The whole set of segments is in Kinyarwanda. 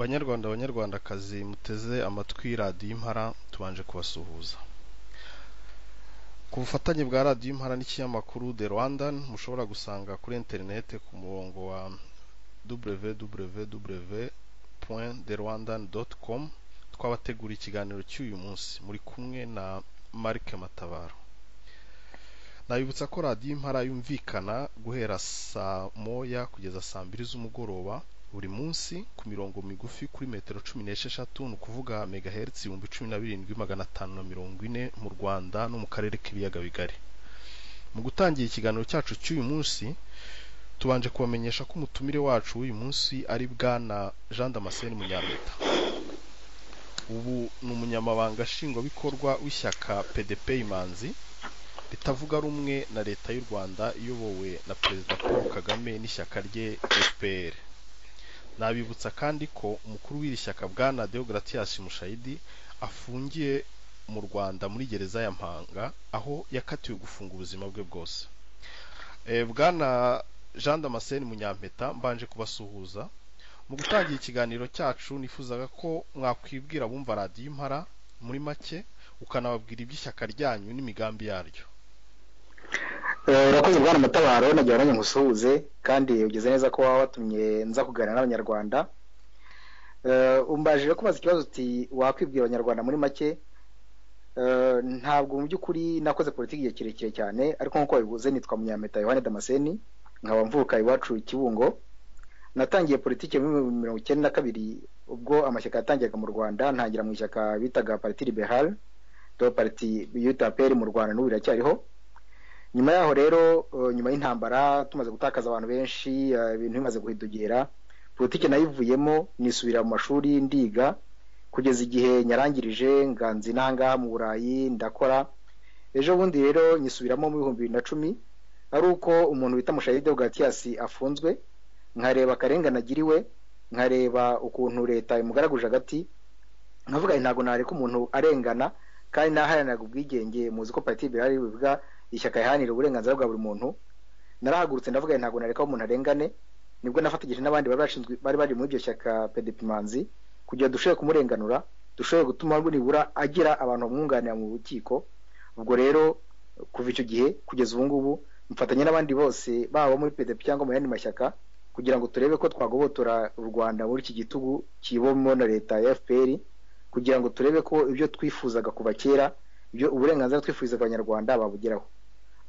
banyarwanda banyarwandakazi muteze amatwi radiyo impara tubanje kubasuhuza ku bufatanye bwa radiyo impara n'ikinyamakuru the rwandan mushobora gusanga kuri interinete ku murongo wa www.therwandan.com twabateguriye ikiganiro cy'uyu munsi muri kumwe na Marc Matabaro nabibutsa ko radiyo impara yumvikana guhera saa moya kugeza saa mbiri z'umugoroba buri munsi ku mirongo migufi kuri metero cumi n'esheshatu ni ukuvuga megahertz ibihumbi cumi na birindwi magana atanu na mirongo ine mu rwanda no mu karere k'ibiyaga bigari mu gutangira ikiganiro cyacu cy'uyu munsi tubanje kubamenyesha ko umutumire wacu w'uyu munsi ari bwana jean damascene munyampeta ubu ni umunyamabanga nshingwabikorwa w'ishyaka pdp imanzi ritavuga rumwe na leta y'u rwanda iyobowe na perezida paul kagame n'ishyaka rye fpr nabibutsa kandi ko umukuru w'iri shyaka bwana deogratias mushayidi afungiye mu rwanda muri gereza ya mpanga aho yakatiwe gufunga ubuzima bwe bwose Eh, bwana jean damascene munyampeta mbanje kubasuhuza mu gutangira ikiganiro cyacu nifuzaga ko mwakwibwira abumva radiyo impara muri make ukanababwira iby'ishyaka ryanyu n'imigambi yaryo Eh, urakoze bwana mutabaro nagira nanjye ngusuhuze kandi ugeze neza ko waba watumye nza kuganira n'abanyarwanda Eh, umbaje rero kubaza ikibazo uti wakwibwira abanyarwanda muri make Eh, ntabwo mu by'ukuri nakoze politiki igihe kirekire cyane ariko nk'uko wabivuze nitwa munyampeta yohani damascene nkaba mvuka iwacu kibungo natangiye politiki muri mirongo icyenda na kabiri ubwo amashyaka yatangiraga mu rwanda ntangira mu ishyaka bitaga parti liberal do parti utaperi mu rwanda n'ubu iracyariho nyuma yaho rero eh, nyuma y'intambara tumaze gutakaza abantu benshi eh, ibintu bimaze guhidogera politiki nayivuyemo nisubira mu mashuri ndiga kugeza igihe nyarangirije nganzi n'ahangaha mu burayi ndakora ejo bundi rero nyisubiramo mu bihumbi bibiri na cumi ari uko umuntu bita mushayide bwatiyasi afunzwe nkareba akarengane agiriwe nkareba ukuntu leta imugaraguje hagati nkavuga nti ntabwo nareka umuntu arengana kandi naharaniraga ubwigenge muzi ko pariti birari bivuga ishyaka riharanira uburenganzira bwa buri muntu narahagurutse ndavuga nti ntabwo nareka ko umuntu arengane nibwo nafatanyije n'abandi bari bashinzwe bari bari muri iryo shyaka pedepimanzi kugira dushobore kumurenganura dushobore gutuma nibura agira abantu bamwunganira mu rukiko ubwo rero kuva icyo gihe kugeza ubu ngubu mfatanya n'abandi bose baba muri pdp cyangwa mu yandi mashyaka kugira ngo turebe ko twagobotora u rwanda muri iki gitugu kibamo na leta ya fpr kugira ngo turebe ko ibyo twifuzaga kuva kera ibyo uburenganzira twifuzaga abanyarwanda babugeraho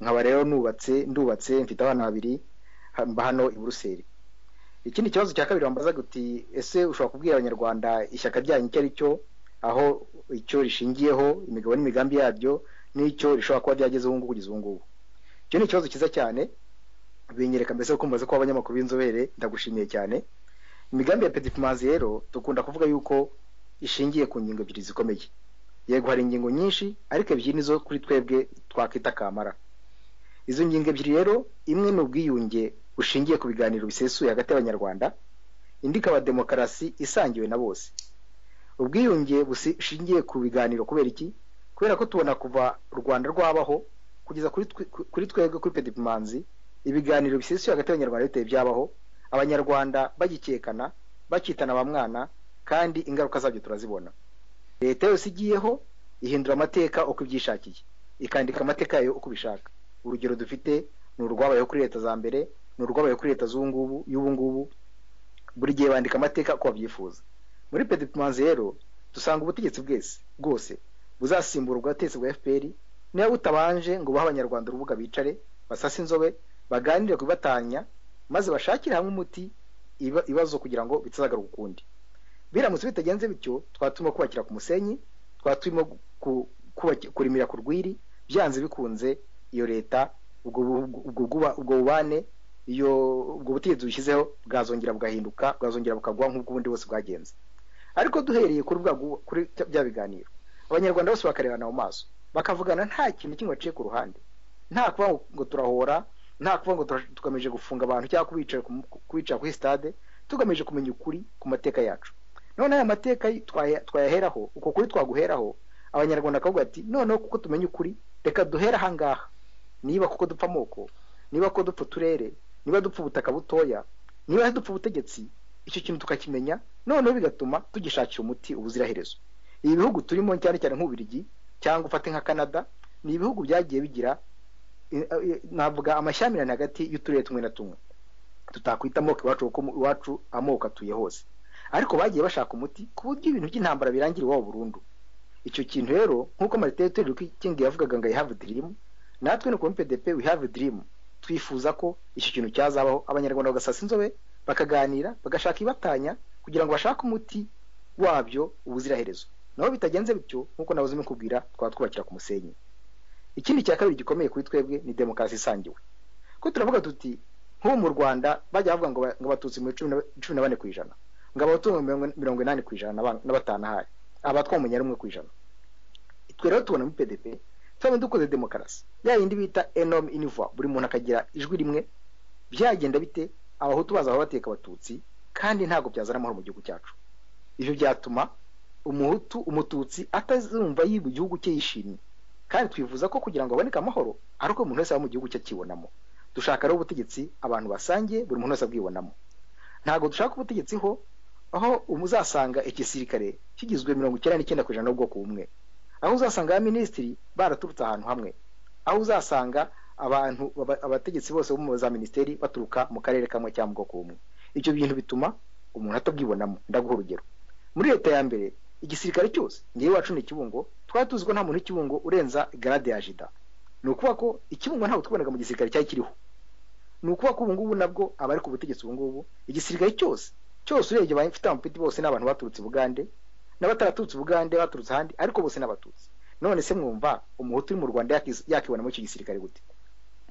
nkaba rero nubatse ndubatse mfite abana babiri ha- mba hano i buruseli ikindi kibazo cya kabiri wambazaga uti ese ushobora kubwira abanyarwanda ishyaka ryanyu icyo ari cyo aho icyo rishingiyeho imigabo n'imigambi yaryo n'icyo rishobora kuba ryageze ubu ngubu kugeza ubu ngubu icyo ni ikibazo cyiza cyane binyereka mbese ko mubaze ko abanyamakuru b'inzobere ndagushimiye cyane imigambi ya pedipimanzi rero dukunda kuvuga yuko ishingiye ku ngingo ebyiri zikomeye yego hari ingingo nyinshi ariko ebyiri nizo kuri twebwe twakwita kamara izo ngingo ebyiri rero imwe ni ubwiyunge bushingiye ku biganiro bisesuye hagati y'abanyarwanda indi ikaba demokarasi isangiwe na bose ubwiyunge bushingiye ku biganiro kubera iki kubera ko tubona kuva u rwanda rwabaho kugeza kuri twe- ku- kuri twebwe kuri pedipimanzi ibiganiro bisesuye hagati y'abanyarwanda biteye byabaho abanyarwanda bagikekana bakitana ba mwana kandi ingaruka zabyo turazibona leta yose igiyeho ihindura amateka uko ibyishakiye ikandika amateka yayo uko ibishaka urugero dufite ni urwabayeho kuri leta za mbere ni urwabayeho kuri leta z'ubu ngubu y'ubu ngubu buri gihe bandika amateka uko babyifuza muri pedipimanzi rero dusanga ubutegetsi bwese bwose buzasimbura ubutegetsi bwa fpr niba butabanje ngo buhe abanyarwanda urubuga bicare basase inzobe baganire ku bibatanya maze bashakire hamwe umuti iba- ibibazo kugira ngo bitazagaruka ukundi biramutse bitagenze bityo twaba turimo kubakira ku musenyi twaba turimo ku- kubaki- kurimira ku rwiri byanze bikunze iyo leta ubwo bu- ubwo buba- ubwo bubane iyo ubwo butegetsi bushyizeho bwazongera bugahinduka bwazongera bukagwa nk'ubw'ubundi bose bwagenze ariko duhereye kuri bwa gu- kuri bya biganiro abanyarwanda bose bakarebana mu maso bakavugana nta kintu kimwe baciye ku ruhande nta kuvuga ngo- ngo turahora nta kuvuga ngo tura- tugamije gufunga abantu cyangwa kubicara ku- kubicara kuri stade tugamije kumenya ukuri ku mateka yacu none aya mateka y- twaya- twayaheraho uko kuri twaguheraho abanyarwanda bakavuga ati noneho kuko tumenye ukuri reka duhere ahangaha niba kuko dupfa amoko niba ko dupfa uturere niba dupfa ubutaka butoya niba dupfa ubutegetsi icyo kintu tukakimenya noneho bigatuma tugishakira umuti ubuziraherezo ibi bihugu turimo cyane cyane nk'ubirigi cyangwa ufate nka canada ni ibihugu byagiye bigira navuga amashyamirane hagati y'uturere tumwe na tumwe tutakwita amoko iwacu kuko iwacu amoko atuye hose ariko bagiye bashaka umuti ku buryo ibintu by'intambara birangira iwabo burundu icyo kintu rero nk'uko marite turere kingi yavugaga ngo i have dream natwe ni kuri pdp we have dream twifuza ko icyo kintu cyazabaho abanyarwanda bagasasa inzobe bakaganira bagashaka ibatanya kugira ngo bashake umuti wabyo ubuziraherezo naho bitagenze bityo nk'uko nawe mukubwira twaba twubakira ku musenyi ikindi cya kabiri gikomeye kuri twebwe ni demokarasi isangiwe ko turavuga tuti nk'ubu mu rwanda bajya bavuga ngo abatutsi muri cumi na bane ku ijana ngo abatungo mirongo inani ku ijana na batanu ahari abatwa umunyari umwe ku ijana twe rero tubona muri pdp tuba dukoze demokarasi ya yindi bita enomu iniva buri muntu akagira ijwi rimwe byagenda bite abahutu baza aho bateka abatutsi kandi ntabwo byazana amahoro mu gihugu cyacu ibyo byatuma umuhutu umututsi atazumva yi mu gihugu cye yishimye kandi twifuza ko kugira ngo haboneke amahoro ari uko umuntu wese aba mu gihugu cye akibonamo dushaka rero ubutegetsi abantu basangiye buri muntu wese abwibonamo ntabwo dushaka ubutegetsi ho aho uzasanga igisirikare kigizwe mirongo icyenda n'icyenda ku ijana n'ubwoko bumwe aho uzasanga abaminisitiri baraturutse ahantu hamwe aho uzasanga abantu abategetsi bose bo mu za minisiteri baturuka mu karere kamwe cyangwa mu bwoko bumwe ibyo bintu bituma umuntu atabwibonamo ndaguha urugero muri leta ya mbere igisirikare cyose ngewe iwacu ni ikibungo twari tuzi ko nta muntu w'ikibungo urenza garade ya jida ni ukuvuga ko ikibungo ntabwo twabonaga mu gisirikare cyari kiriho ni ukuvuga ko ubu ngubu nabwo abari ku butegetsi ubu ngubu igisirikare cyose cyose urebye abafite amapeti bose ni abantu baturutse ubugande n'abataraturutse ubugande baturutse ahandi ariko bose ni abatutsi none se mwumva umuhutu uri mu rwanda yakibonamo icyo gisirikare gute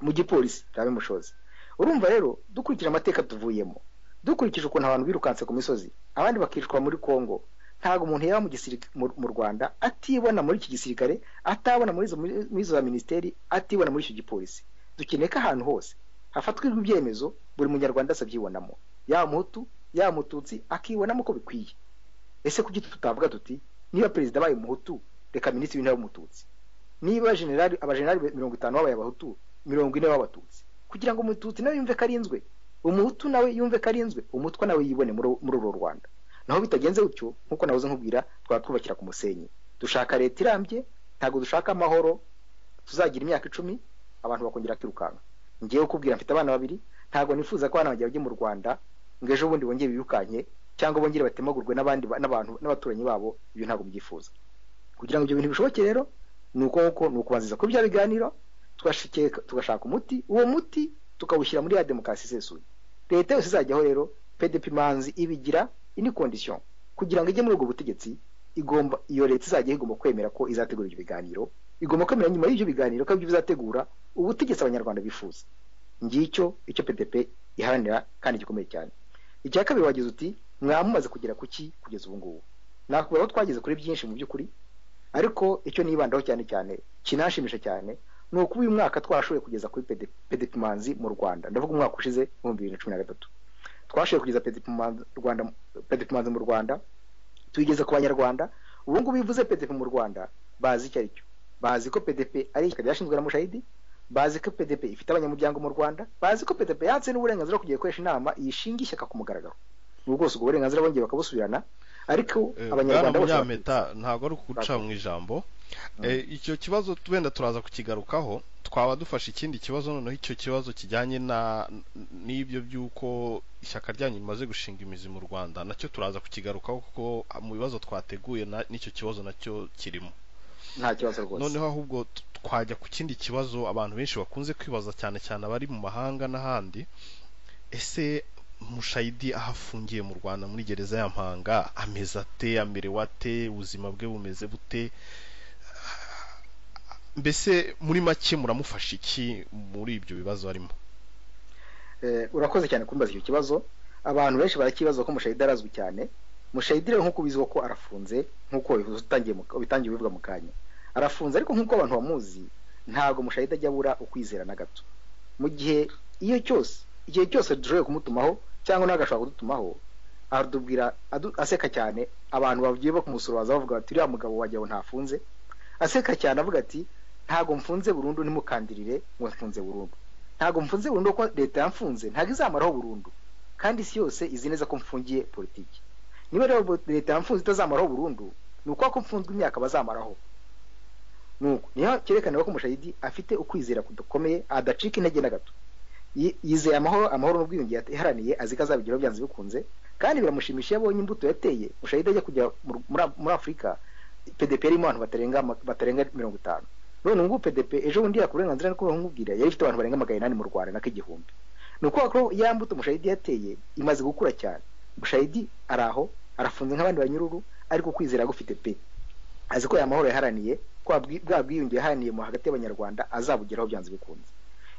mu gipolisi ntabimushoze urumva rero dukurikije amateka tuvuyemo dukurikije ukuntu abantu birukanse ku misozi abandi bakicwa muri congo ntabwo umuntu yaba mu rwanda atibona muri iki gisirikare atabona muri izo za minisiteri atibona muri icyo gipolisi dukeneye ko ahantu hose hafatwa ibyemezo buri munyarwanda abyibonamo yaba muhutu yaba mututsi akibonamo uko bikwiye ese kuki tutavuga tuti niba perezida abaye umuhutu reka minisitiri w'intebe w'umututsi niba generali abajenerali mirongo itanu babaye abahutu mirongo ine b'abatutsi kugira ngo umututsi nawe yumve ko arinzwe umuhutu nawe yumve ko arinzwe umutwa nawe yibone muri uru rwanda naho bitagenze gutyo nk'uko nabuze nkubwira twaba twubakira ku musenyi dushaka leta irambye ntabwo dushaka amahoro tuzagira imyaka icumi abantu bakongera kwirukanka ngewe kubwira mfite abana babiri ntabwo nifuza ko abana bajya bajya mu rwanda ngo ejo bundi bongere birukanye cyangwa bongere batemagurwe n'abandi n'abantu n'abaturanyi babo ibyo ntabwo byifuza kugira ngo ibyo bintu bishoboke rero ni uko nguko ni ukubanziza kuri bya biganiro tugashaka umuti uwo muti tukawushyira muri ya demokarasi isesuye leta yose izajyaho rero pdp manzi ibigira ini kondisiyo kugira ngo ijye muri ubwo butegetsi igomba iyo leta izajya igomba kwemera ko izategura ibyo biganiro igomba kwemera nyuma y'ibyo biganiro ko ibyo bizategura ubutegetsi abanyarwanda bifuza ngicyo icyo pdp iharanira kandi gikomeye cyane icya kabiri wagize uti mwamumaze kugera ku ki kugeza ubu ngubu nakubwira ko twageze kuri byinshi mu by'ukuri ariko icyo nibandaho cyane cyane kinashimisha cyane ni uko uyu mwaka twashoboye kugeza kuri pedipimanzi mu rwanda ndavuga umwaka ushize ibihumbi bibiri na cumi na gatatu twashoboye kugeza pedipimanzi mu rwanda tuyigeze ku banyarwanda ubu ngubu bivuze pedipi mu rwanda bazi icyo ari cyo bazi ko pdp ari ishyaka ryashinzwe na mushayidi bazi ko pdp ifite abanyamuryango mu rwanda bazi ko pdp yatse n'uburenganzira kugiye gukoresha inama yishinga ishyaka ku mugaragaro ubu bwose ubwo burenganzira bongeye bakabusubirana ariko abanyarwanda bose ntabwo ari ukuca mu ijambo icyo kibazo wenda turaza kukigarukaho twaba dufashe ikindi kibazo noneho icyo kibazo kijyanye n'ibyo by'uko ishyaka ryanyu rimaze gushinga imizi mu rwanda nacyo turaza kukigarukaho kuko mu bibazo twateguye n'icyo kibazo nacyo kirimo nta kibazo rwose noneho ahubwo twajya ku kindi kibazo abantu benshi bakunze kwibaza cyane cyane abari mu mahanga n'ahandi ese mushayidi aho afungiye mu rwanda muri gereza ya mpanga ameze ate amerewe ate ubuzima bwe bumeze bute mbese muri make muramufasha iki muri ibyo bibazo arimo urakoze cyane kumbaza icyo kibazo abantu benshi barakibaza ko mushayidi arazwi cyane mushayidi rero nk'uko ubiziho ko arafunze nk'uko bitangiye bivuga mu kanya arafunze ariko nk'uko abantu bamuzi ntabwo mushayidi ajya abura ukwizera na gato mu gihe iyo cyose igihe cyose dushoboye kumutumaho cyangwa nawe agashobora kudutumaho aratubwira aseka cyane abantu bagiye bakumusorobaza bavuga bati uriya mugabo wagira ntafunze aseka cyane avuga ati ntabwo mfunze burundu ntimukandirire ngo mfunze burundu ntabwo mfunze burundu kuko leta yamfunze ntabwo izamaraho burundu kandi isi yose izi neza ko mfungiye politiki niba rero leta yamfunze itazamaraho burundu ni uko ko mfunzwe imyaka bazamaraho nuko niyo cyerekanira ko umushayidi afite ukwizera kudakomeye adacika intege na gato yizeye amahoro amahoro n'ubwiyunge yaharaniye azi ko azabigeraho byanze bikunze kandi biramushimisha iyo abonye imbuto yateye mushayidi ajya kujya muri afurika pdp irimo abantu batarenga batarenga mirongo itanu none ngubu pdp ejo bundi yakora uburenganzira niko bamubwira yari ifite abantu barenga magana inani mu rwanda n'ak'igihumbi ni ukuvuga ko ya mbuto mushayidi yateye imaze gukura cyane mushayidi ari aho arafunze nk'abandi banyururu ariko kwizera gufite pe azi ko amahoro yaharaniye ko bwa bwiyunge yaharaniye mu hagati y'abanyarwanda azabugeraho byanze bikunze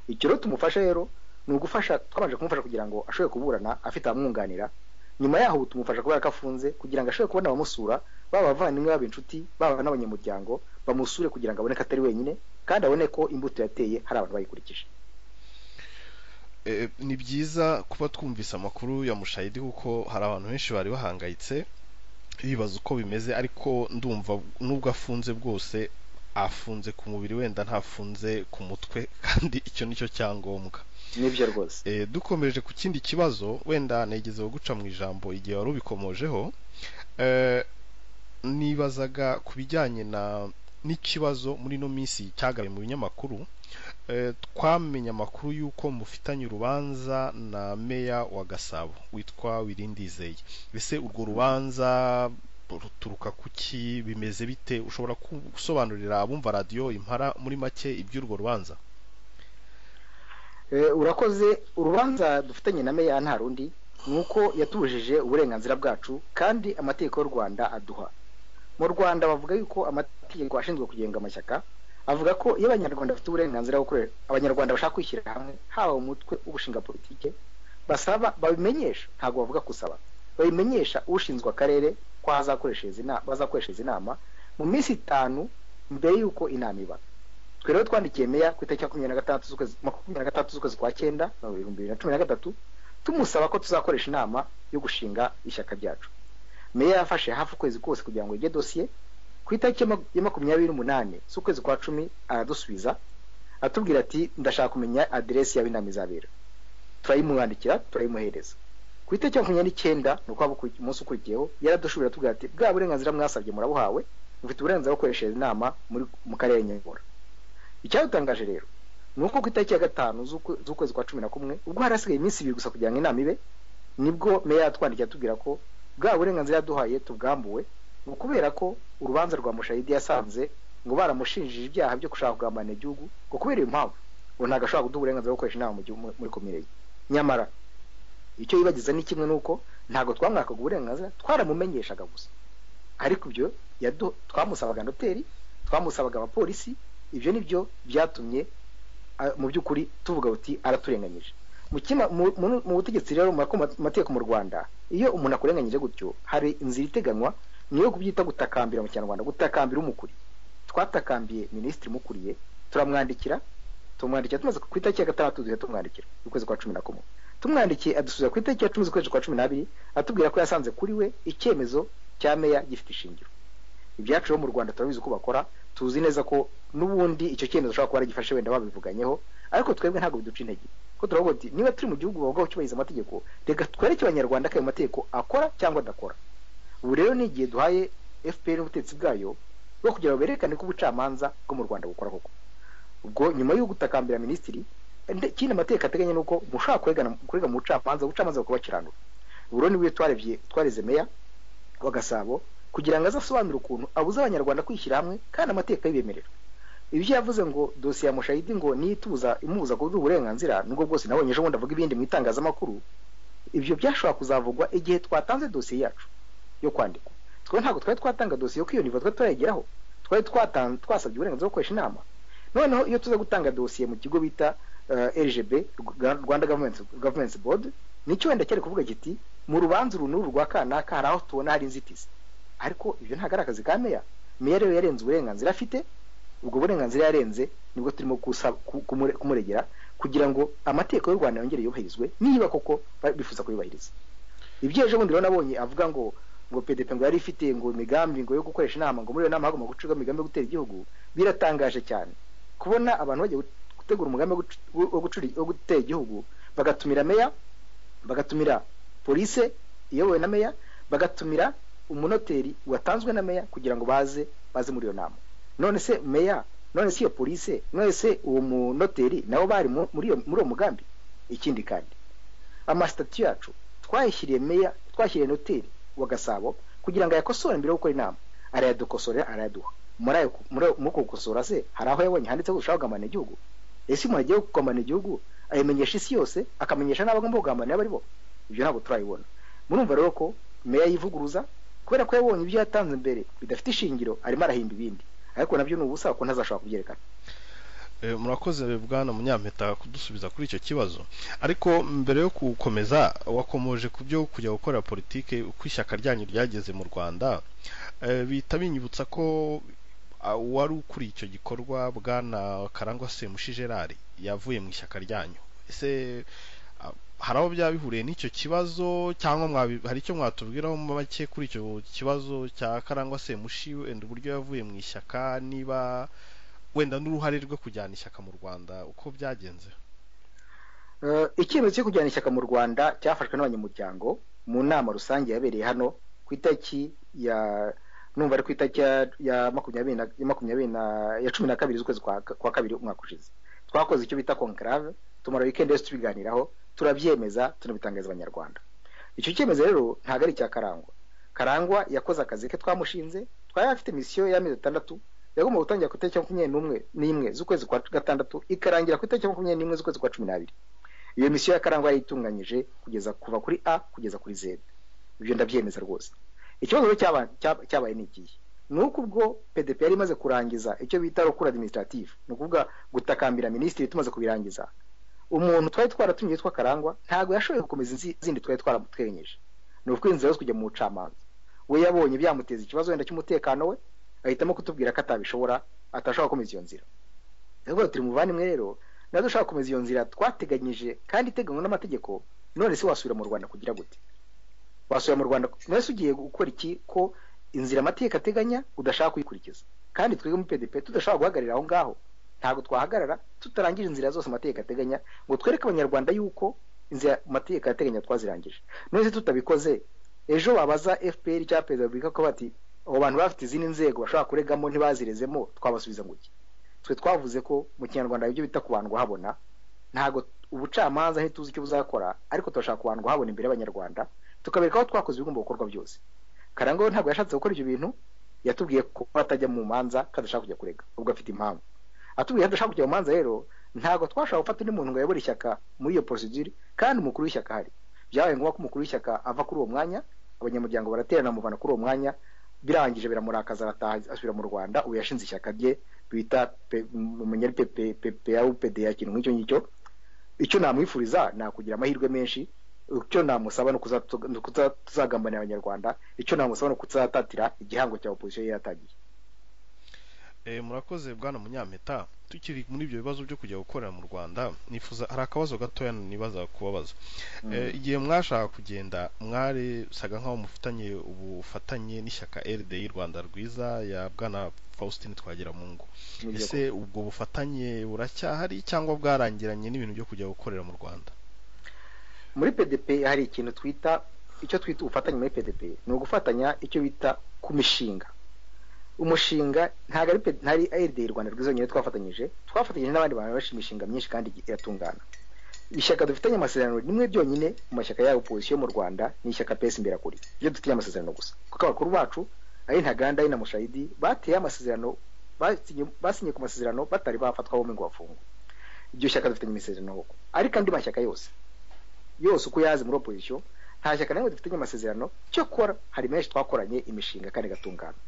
icyo rero tumufasha rero ni ugufasha twabanje kumufasha kugira ngo ashobore kuburana afite abamwunganira nyuma yaho ubu tumufasha kubera ko afunze kugira ngo ashobore kubona abamusura baba abavandimwe baba inshuti baba n'abanyamuryango bamusure kugira ngo abone ko atari wenyine kandi abone ko imbuto yateye hari abantu bayikurikije ni byiza kuba twumvise amakuru ya mushayidi kuko hari abantu benshi bari bahangayitse bibaza uko bimeze ariko ndumva nubwo afunze bwose afunze ku mubiri wenda ntafunze ku mutwe kandi icyo nicyo cyangombwa nibyo rwose dukomeje ku kindi kibazo wenda negezeho guca mu ijambo igihe wari ubikomojeho nibazaga ku bijyanye n'ikibazo muri ino minsi cyagaraye mu binyamakuru twamenye amakuru y'uko mufitanye urubanza na meya wa gasabo witwa wirindizeye mbese urwo rubanza ruturuka ku ki bimeze bite ushobora gusobanurira abumva radiyo impara muri make iby'urwo rubanza urakoze urubanza dufitanye na meya nta rundi ni uko yatubujije uburenganzira bwacu kandi amategeko y'u rwanda aduha mu rwanda bavuga yuko amategeko ashinzwe kugenga amashyaka avuga ko iyo abanyarwanda bafite uburenganzira bwo gukorera abanyarwanda bashaka kwishyira hamwe haba umutwe w'ubushinga politike basaba babimenyesha ntabwo bavuga gusaba babimenyesha ushinzwe akarere ko bazakoreshereza inama mu minsi itanu mbere y'uko inama iba twe rero twandikiye meya ku itariki makumyabiri na gatandatu makumyabiri na gatandatu z'ukwezi kwa cyenda ibihumbi bibiri na cumi na gatatu tumusaba ko tuzakoresha inama yo gushinga ishyaka ryacu meya yafashe hafi ukwezi kose kugira ngo yige dosiye ku itariki ya makumyabiri n'umunani z'ukwezi kwa cumi aradusubiza atubwira ati ndashaka kumenya aderesi yawe inama izabera turayimwandikira turayimuhereza ku itariki ya makumyabiri n'icyenda ni uko umunsi ukurikiyeho yaradushubira atubwira ati bwa burenganzira mwasabye murabuhawe mufite uburenganzira bwo gukoreshereza inama mu karere nyabura icyadutangaje rero ni uko ku itariki ya gatanu z'ukwezi kwa cumi na kumwe ubwo hari hasigaye iminsi ibiri gusa kugira ngo inama ibe nibwo meya yatwandikiye atubwira ko bwa burenganzira yaduhaye tubwambuwe ni ukubera ko urubanza rwa mushayidi yasanze ngo baramushinjije ibyaha byo gushaka kugambanira igihugu ngo kubera iyo mpamvu ngo ntabwo ashobora kuduha uburenganzira bwo gukoresha inama muri komine ye nyamara icyo yibagiza ni kimwe n'uko ntabwo twamwakaga uburenganzira twaramumenyeshaga gusa ariko ibyo twamusabaga noteri twamusabaga abapolisi ibyo ni byo byatumye mu by'ukuri tuvuga uti araturenganyije mu butegetsi rero mu mategeko mu rwanda iyo umuntu akurenganyije gutyo hari inzira iteganywa niyo kubyita gutakambira mu kinyarwanda gutakambira umukuriye twatakambiye minisitiri umukuriye turamwandikira tumwandikira tumaze ku itariki ya gatandatu duhita tumwandikira ukwezi kwa cumi na kumwe tumwandikiye adusubiza ku itariki ya cumi z'ukwezi kwa cumi n'abiri atubwira ko yasanze kuri we icyemezo cya meya gifite ishingiro ibyacu mu rwanda turabizi uko bakora tuzi neza ko n'ubundi icyo cyemezo ushobora kuba aragifashe wenda babivuganyeho ariko twebwe ntabwo biduca intege ko turavuga uti niba turi mu gihugu bavuga cyubahiriza amategeko reka twereke abanyarwanda ko ayo mategeko akora cyangwa adakora ubu rero ni igihe duhaye fpr n'ubutegetsi bwayo bwo kugira ngo berekane ko ubucamanza bwo mu rwanda bukora koko ubwo nyuma yo gutakambira minisitiri ikindi amategeko ateganya ni uko mushobora kurega mu bucamanza ubucamanza bukubakiranura ubu rero nibwo twarebye twareze meya wa gasabo kugira ngo azasobanure ukuntu abuze abanyarwanda kwishyira hamwe kandi amategeko ayibemerera ibyo yavuze ngo dosiye ya mushayidi ngo niyo itubuza imubuza kuduha uburenganzira nubwo bwose nabonye ejo bundi avuga ibindi mu itangazamakuru ibyo byashobora kuzavugwa igihe twatanze dosiye yacu yo kwandikwa twe ntabwo twari twatanga dosiye yo kwiyoniva twari turayigeraho twari twasabye uburenganzira bwo gukoresha inama noneho iyo tuza gutanga dosiye mu kigo bita rgb rwanda government board nicyo wenda cyari kuvuga kiti mu rubanza uru n'uru rwa kanaka hari aho tubona hari inzitizi ariko ibyo ntabwo ari akazi ka meya meya rero yarenze uburenganzira afite ubwo burenganzira yarenze nibwo turimo kumuregera kugira ngo amategeko y'u rwanda yongere yubahirizwe niba koko bifuza kuyubahiriza ibyo ejo bundi rero nabonye avuga ngo ngo pdp ngo yari ifite ngo imigambi ngo yo gukoresha inama ngo muri iyo nama hagomba gucibwa imigambi yo gutera igihugu biratangaje cyane kubona abantu bagiye gutegura umugambi wo gutera igihugu bagatumira meya bagatumira polise iyobowe na meya bagatumira umunoteri watanzwe na meya kugira ngo baze baze muri iyo nama none se meya none se iyo polise none se uwo munoteri nabo bari mu- muri iyo- muri uwo mugambi ikindi kandi amasitati yacu twayashyiriye meya twashyiriye noteri wa gasabo kugira ngo ayakosore mbere yo gukora inama arayadukosorera arayaduha muri ayo muri- muri uko gukosora se hari aho yabonye handitseho ushaka kugambanira igihugu ese umuntu agiye kugambanira igihugu ayimenyesha isi yose akamenyesha n'abagomba kugambanira abari bo ibyo ntabwo turabibona murumva rero ko meya yivuguruza kubera ko yabonye ibyo yatanze mbere bidafite ishingiro arimo arahimba ibindi ariko nabyo ni ubusa kuko ntazashobora kubyerekana Eh, murakoze bwana munyampeta kudusubiza kuri icyo kibazo ariko mbere yo gukomeza wakomoje ku byo kujya gukora politike uko ishyaka ryanyu ryageze mu rwanda Eh, bihita binyibutsa ko ah, uwari ukuriye icyo gikorwa bwana karangwa semushi gerard yavuye mu ishyaka ryanyu ese ah, hari aho byaba bihuriye n'icyo kibazo cyangwa mwabi- hari icyo mwatubwiraho mu make kuri icyo kibazo cya karangwa semushi wenda uburyo yavuye mu ishyaka niba wenda n'uruhare rwo kujyana ishyaka mu rwanda uko byagenze Eh, icyemezo cyo kujyana ishyaka mu rwanda cyafashwe n'abanyamuryango mu nama rusange yabereye hano ku itariki ya numva ari ku itariki ya- ya makumyabiri na- ya makumyabiri na ya cumi na kabiri z'ukwezi kwa kwa kabiri umwaka ushize twakoze icyo bita conclave tumara weekend yose tubiganiraho turabyemeza tunabitangariza abanyarwanda icyo cyemezo rero ntabwo ari icya karangwa karangwa yakoze akazi ke twamushinze twari afite misiyo y'amezi atandatu yagomba gutangira ku itariki ya makumyabiri n'umwe n'imwe z'ukwezi kwa gatandatu ikarangira ku itariki ya makumyabiri n'imwe z'ukwezi kwa cumi n'abiri iyo misiyo ya karangwa yayitunganyije kugeza kuva kuri a kugeza kuri z ibyo ndabyemeza rwose ikibazo rero cyaba- cya- cyabaye ni ikihe ni uko ubwo pdp yari imaze kurangiza icyo bita rukura administrative ni ukuvuga gutakambira minisitiri tumaze kubirangiza umuntu twari twaratumye yitwa karangwa ntabwo yashoboye gukomeza izi- izindi twari twaramutwenyeje ni ukuvuga inzira yo kujya mu bucamanza we yabonye byamuteza ikibazo wenda cy'umutekano we ahitamo kutubwira ko atabishobora atashobora gukomeza iyo nzira rero turi mu bavandimwe rero nawe dushaka gukomeza iyo nzira twateganyije kandi iteganywa n'amategeko none se wasubira mu rwanda kugira gute wasubira mu rwanda none se ugiye gukora iki ko inzira amategeko ateganya udashaka kuyikurikiza kandi twebwe muri pdp tudashobora guhagarara aho ngaho ntabwo twahagarara tutarangije inzira zose amategeko ateganya ngo twereke abanyarwanda yuko inzira amategeko ateganya twazirangije none se tutabikoze ejo wabaza fpr cyangwa perezida wa repubulika ko bati abo bantu bafite izindi nzego bashobora kuregamo ntibazirezemo twabasubiza ngo iki twe twavuze ko mu kinyarwanda ibyo bita kubandwa habona ntabwo ubucamanza ntituzi icyo buzakora ariko turashaka kubandwa habona imbere y'abanyarwanda tukabereka aho twakoze ibigomba gukorwa byose karangwa we ntabwo yashatse gukora ibyo bintu yatubwiye ko atajya mu manza ko adashaka kujya kurega ubwo afite impamvu atubwiye ko adashaka kujya mu manza rero ntabwo twashobora gufata undi muntu ngo ayobore ishyaka muri iyo procedure kandi umukuru w'ishyaka ahari byabaye ngombwa ko umukuru w'ishyaka ava kuri uwo mwanya abanyamuryango baraterana bamuvana kuri uwo mwanya birangije biramurakaza arataha asubira mu rwanda ubu yashinze ishyaka rye bita pe- mu munyari pepeyawupede ya kintu nk'icyo ngicyo icyo namwifuriza ni ukugira amahirwe menshi icyo namusaba ni ukuzatu- ni ukuza- tuzagambanira abanyarwanda icyo namusaba ni ukuzatatira igihango cya opozisiyo yari yatagiye Eh, murakoze bwana munyampeta tukiri muri ibyo bibazo byo kujya gukorera mu rwanda nifuza hari akabazo gatoya nibaza kubabaza Eh, igihe mwashaka kugenda mwaresaga nk'aho mufitanye ubufatanye n'ishyaka rdi rwanda rwiza ya bwana faustin twagiramungu Nibyo ese ubwo bufatanye buracyahari cyangwa bwarangiranye n'ibintu byo kujya gukorera mu rwanda muri pdp hari ikintu twita icyo twita ubufatanye muri pdp ni ugufatanya icyo bita ku mishinga umushinga ntabwo ari PD ntari ARD rwanda rwiza nyine twafatanyije twafatanyije n'abandi bantu benshi imishinga myinshi kandi iratungana ishyaka dufitanye amasezerano rimwe ryonyine mu mashyaka ya opozisiyo mu rwanda ni ishyaka pesi imberakuri ibyo dufitanye amasezerano gusa kuko abakuru bacu ari ntaganda ari na mushayidi bateye amasezerano basinye- basinye ku masezerano batari bafatwa bombi ngo bafungwe iryo shyaka dufitanye amasezerano koko ariko andi mashyaka yose yose uko yazi muri opozisiyo nta shyaka na rimwe dufitanye amasezerano cyokora hari menshi twakoranye imishinga kandi igatungana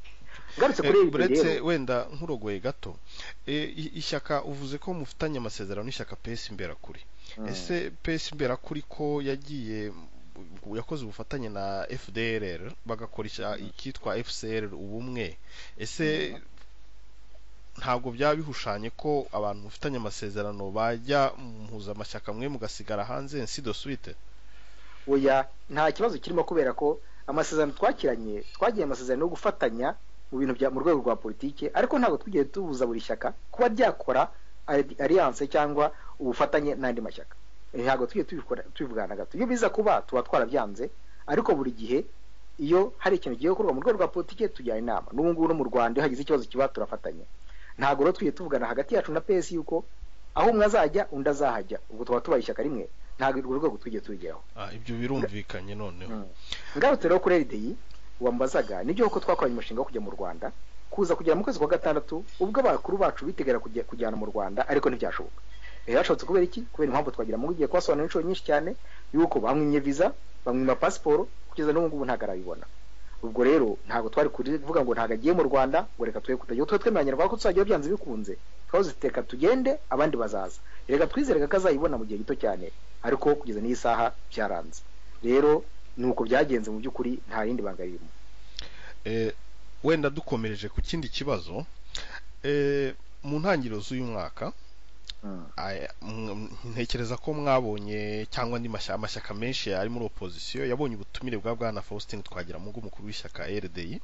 ngarutse kuri Eh, ARD rero uretse wenda nkurogoye gato eh, i- ishyaka uvuze ko mufitanye amasezerano n'ishyaka pesi imberakuri Mm. ese pesi imberakuri ko yagiye mu- yakoze ubufatanye na fdrr bagakora icya- icyitwa fcr ubumwe ese ntabwo byaba bihushanye ko abantu mufitanye amasezerano bajya mu mpuzamashyaka mwe mugasigara hanze nsido suite oya nta kibazo kirimo kubera ko amasezerano twakiranye twagiye amasezerano yo gufatanya mu bintu bya mu rwego rwa politike ariko ntabwo twigeze tubuza buri shyaka kuba ryakora ali- alliance cyangwa ubufatanye n'andi mashyaka ntabwo tujye tubikora tubivugana gato iyo biza kuba tuba twarabyanze ariko buri gihe iyo hari ikintu giye gukorwa mu rwego rwa politiki tujyana inama n'ubu ngubu no mu rwanda iyo hagize ikibazo kiba turafatanya ntabwo rero tujye tuvugana hagati yacu na pesi yuko aho umwe azajya undi azahajya ubwo tuba tubaye ishyaka rimwe ntabwo urwo rwego tujye tubigeraho Ah, ibyo birumvikanye noneho Mm. ngarutse rero kuri erideyi wambazaga nibyo kuko twakoranye umushinga wo kujya mu rwanda kuza kugera mu kwezi kwa gatandatu ubwo abakuru bacu bitegera kujya kujyana mu rwanda ariko ntibyashoboka rero hashobotse kubera iki kubera impamvu twagira mu gihe kubasobanurira inshuro nyinshi cyane yuko bamwimye viza bamwima pasiporo kugeza n'ubu ngubu ntabwo arayibona ubwo rero ntabwo twari kuvuga ngo ntabwo agiye mu rwanda ngo reka twe kutajya twe twemeranya rwanda ko tuzajya byanze bikunze twahoze teka tugende abandi bazaza reka twizereka ko azayibona mu gihe gito cyane ariko kugeza n'iyi saha byaranze rero ni uko byagenze mu by'ukuri nta yindi banga ririmo Eh, wenda dukomereje ku kindi kibazo Eh, mu ntangiriro z'uyu mwaka aya- mw- ntekereza ko mwabonye cyangwa andi mashya- amashyaka menshi ari muri opozisiyo yabonye ubutumire bwa bwana faustin twagiramungu umukuru w'ishyaka rdi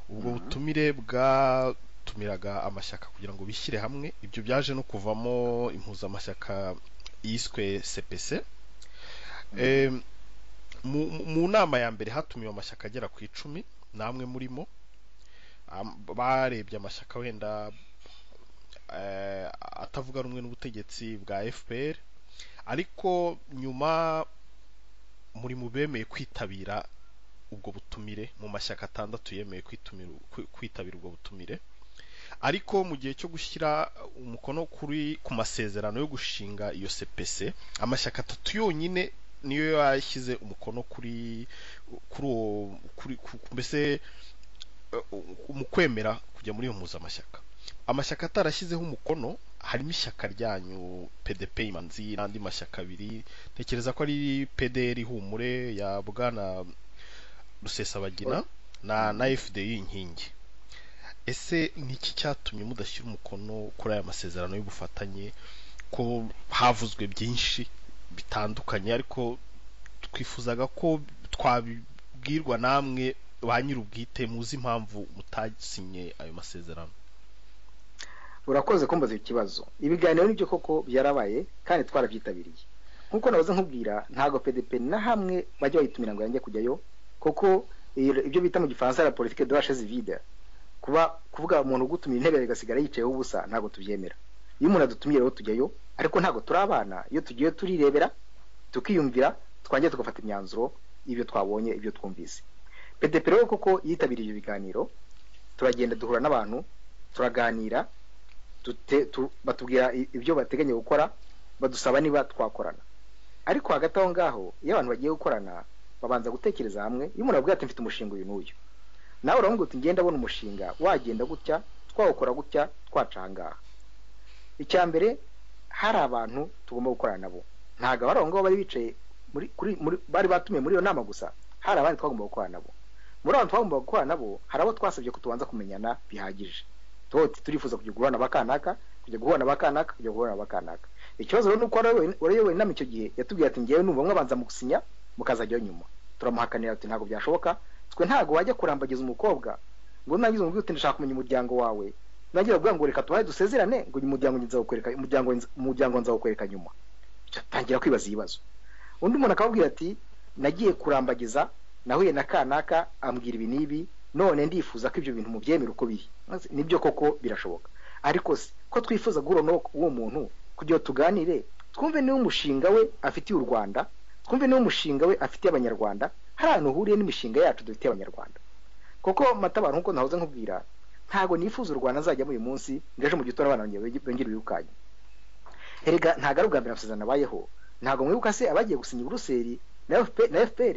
ubwo Mhm. butumire bwatumiraga amashyaka kugira ngo bishyire hamwe ibyo byaje no kuvamo impuzamashyaka yiswe cpc Eh, mu- mu- mu nama ya mbere hatumiwe amashyaka agera ku icumi namwe murimo Am- barebye amashyaka wenda eh, atavuga rumwe n'ubutegetsi bwa fpr ariko nyuma muri mu bemeye kwitabira ubwo butumire mu mashyaka atandatu yemeye kwitumira kwi- kwitabira ubwo butumire ariko mu gihe cyo gushyira umukono kuri ku masezerano yo gushinga iyo cpc amashyaka atatu yonyine niyo yashyize umukono kuri kuri uwo kuri ku- mbese eh, mu kwemera kujya muri iyo mpuzamashyaka amashyaka atarashyizeho umukono harimo ishyaka ryanyu pdp imanzi n'andi mashyaka abiri ntekereza ko ari pdr humure ya bwana rusesabagina na na fdi inkingi ese ni iki cyatumye mudashyira umukono kuri aya masezerano y'ubufatanye ko havuzwe byinshi bitandukanye ariko twifuzaga ko twabibwirwa namwe ba nyir'ubwite muzi impamvu mutasinye ayo masezerano urakoze kumbaza ikibazo ibiganiro nibyo koko byarabaye kandi twarabyitabiriye nk'uko nahoze nkubwira ntabwo pdp na hamwe bajya bayitumira ngo yange kujyayo kuko iyo- ibyo bita mu gifaransa la politique de la chaise vide kuba kuvuga umuntu ugutumira intebe agasigara yicayeho ubusa ntabwo tubyemera iyo umuntu adutumiye rero tujyayo ariko ntabwo turi abana iyo tugiye turirebera tukiyumvira twangiye tugafata imyanzuro y'ibyo twabonye ibyo twumvise pdp rero koko yitabiriye ibyo biganiro turagenda duhura n'abantu turaganira dute- tu- batubwira i- ibyo bateganya gukora badusaba niba twakorana ariko hagati aho ngaho iyo abantu bagiye gukorana babanza gutekereza hamwe iyo umuntu abwira ati mfite umushinga uyu n'uyu nawe uravuga uti ngenda abona umushinga wagenda gutya twawukora gutya twacangaha icya mbere hari abantu tugomba gukorana nabo ntabwo abari aho ngaho bari bicaye muri, kuri, muri, bari batumiye muri iyo nama gusa hari abandi twagomba gukorana nabo muri abantu twagomba gukorana nabo hari abo twasabye ko tubanza kumenyana bihagije toti turifuza kujya guhura n'abakanaka kujya guhura n'abakanaka kujya guhura n'abakanaka ikibazo rero ni uko warayoboye- warayoboye inama icyo gihe yatubwiye ati ngewe numva mwabanza mugusinya mukazajyaho nyuma turamuhakanira ati ntabwo byashoboka twe ntabwo wajya kurambagiza umukobwa ngo nangize umubwire uti ndashaka kumenya umuryango wawe nangira ubwa ngo reka tubaye dusezerane ngo uyu muryango nzawukwereka umuryango nza- umuryango nzawukwereka nyuma tangira kwibaza ibibazo undi muntu akababwira ati nagiye kurambagiza nahuye na kanaka ambwira ibi n'ibi none ndifuza ko ibyo bintu mubyemera uko biri Maze nibyo koko birashoboka ariko se ko twifuza guhura n'uwo uwo muntu kugira ngo tuganire twumve niba umushinga we afitiye u rwanda twumve niba umushinga we afitiye abanyarwanda hari ahantu uhuriye n'imishinga yacu dufitiye abanyarwanda kuko matabantu nk'uko nahoze nkubwira ntabwo nifuza u rwanda azajyamo uyu munsi ngo ejo mu gitondo abana banjye bongere birukanye erega ntabwo ari ubwa mbere amasezerano abayeho ntabwo mwibuka se abagiye gusinya i buruseli na FP- na fpr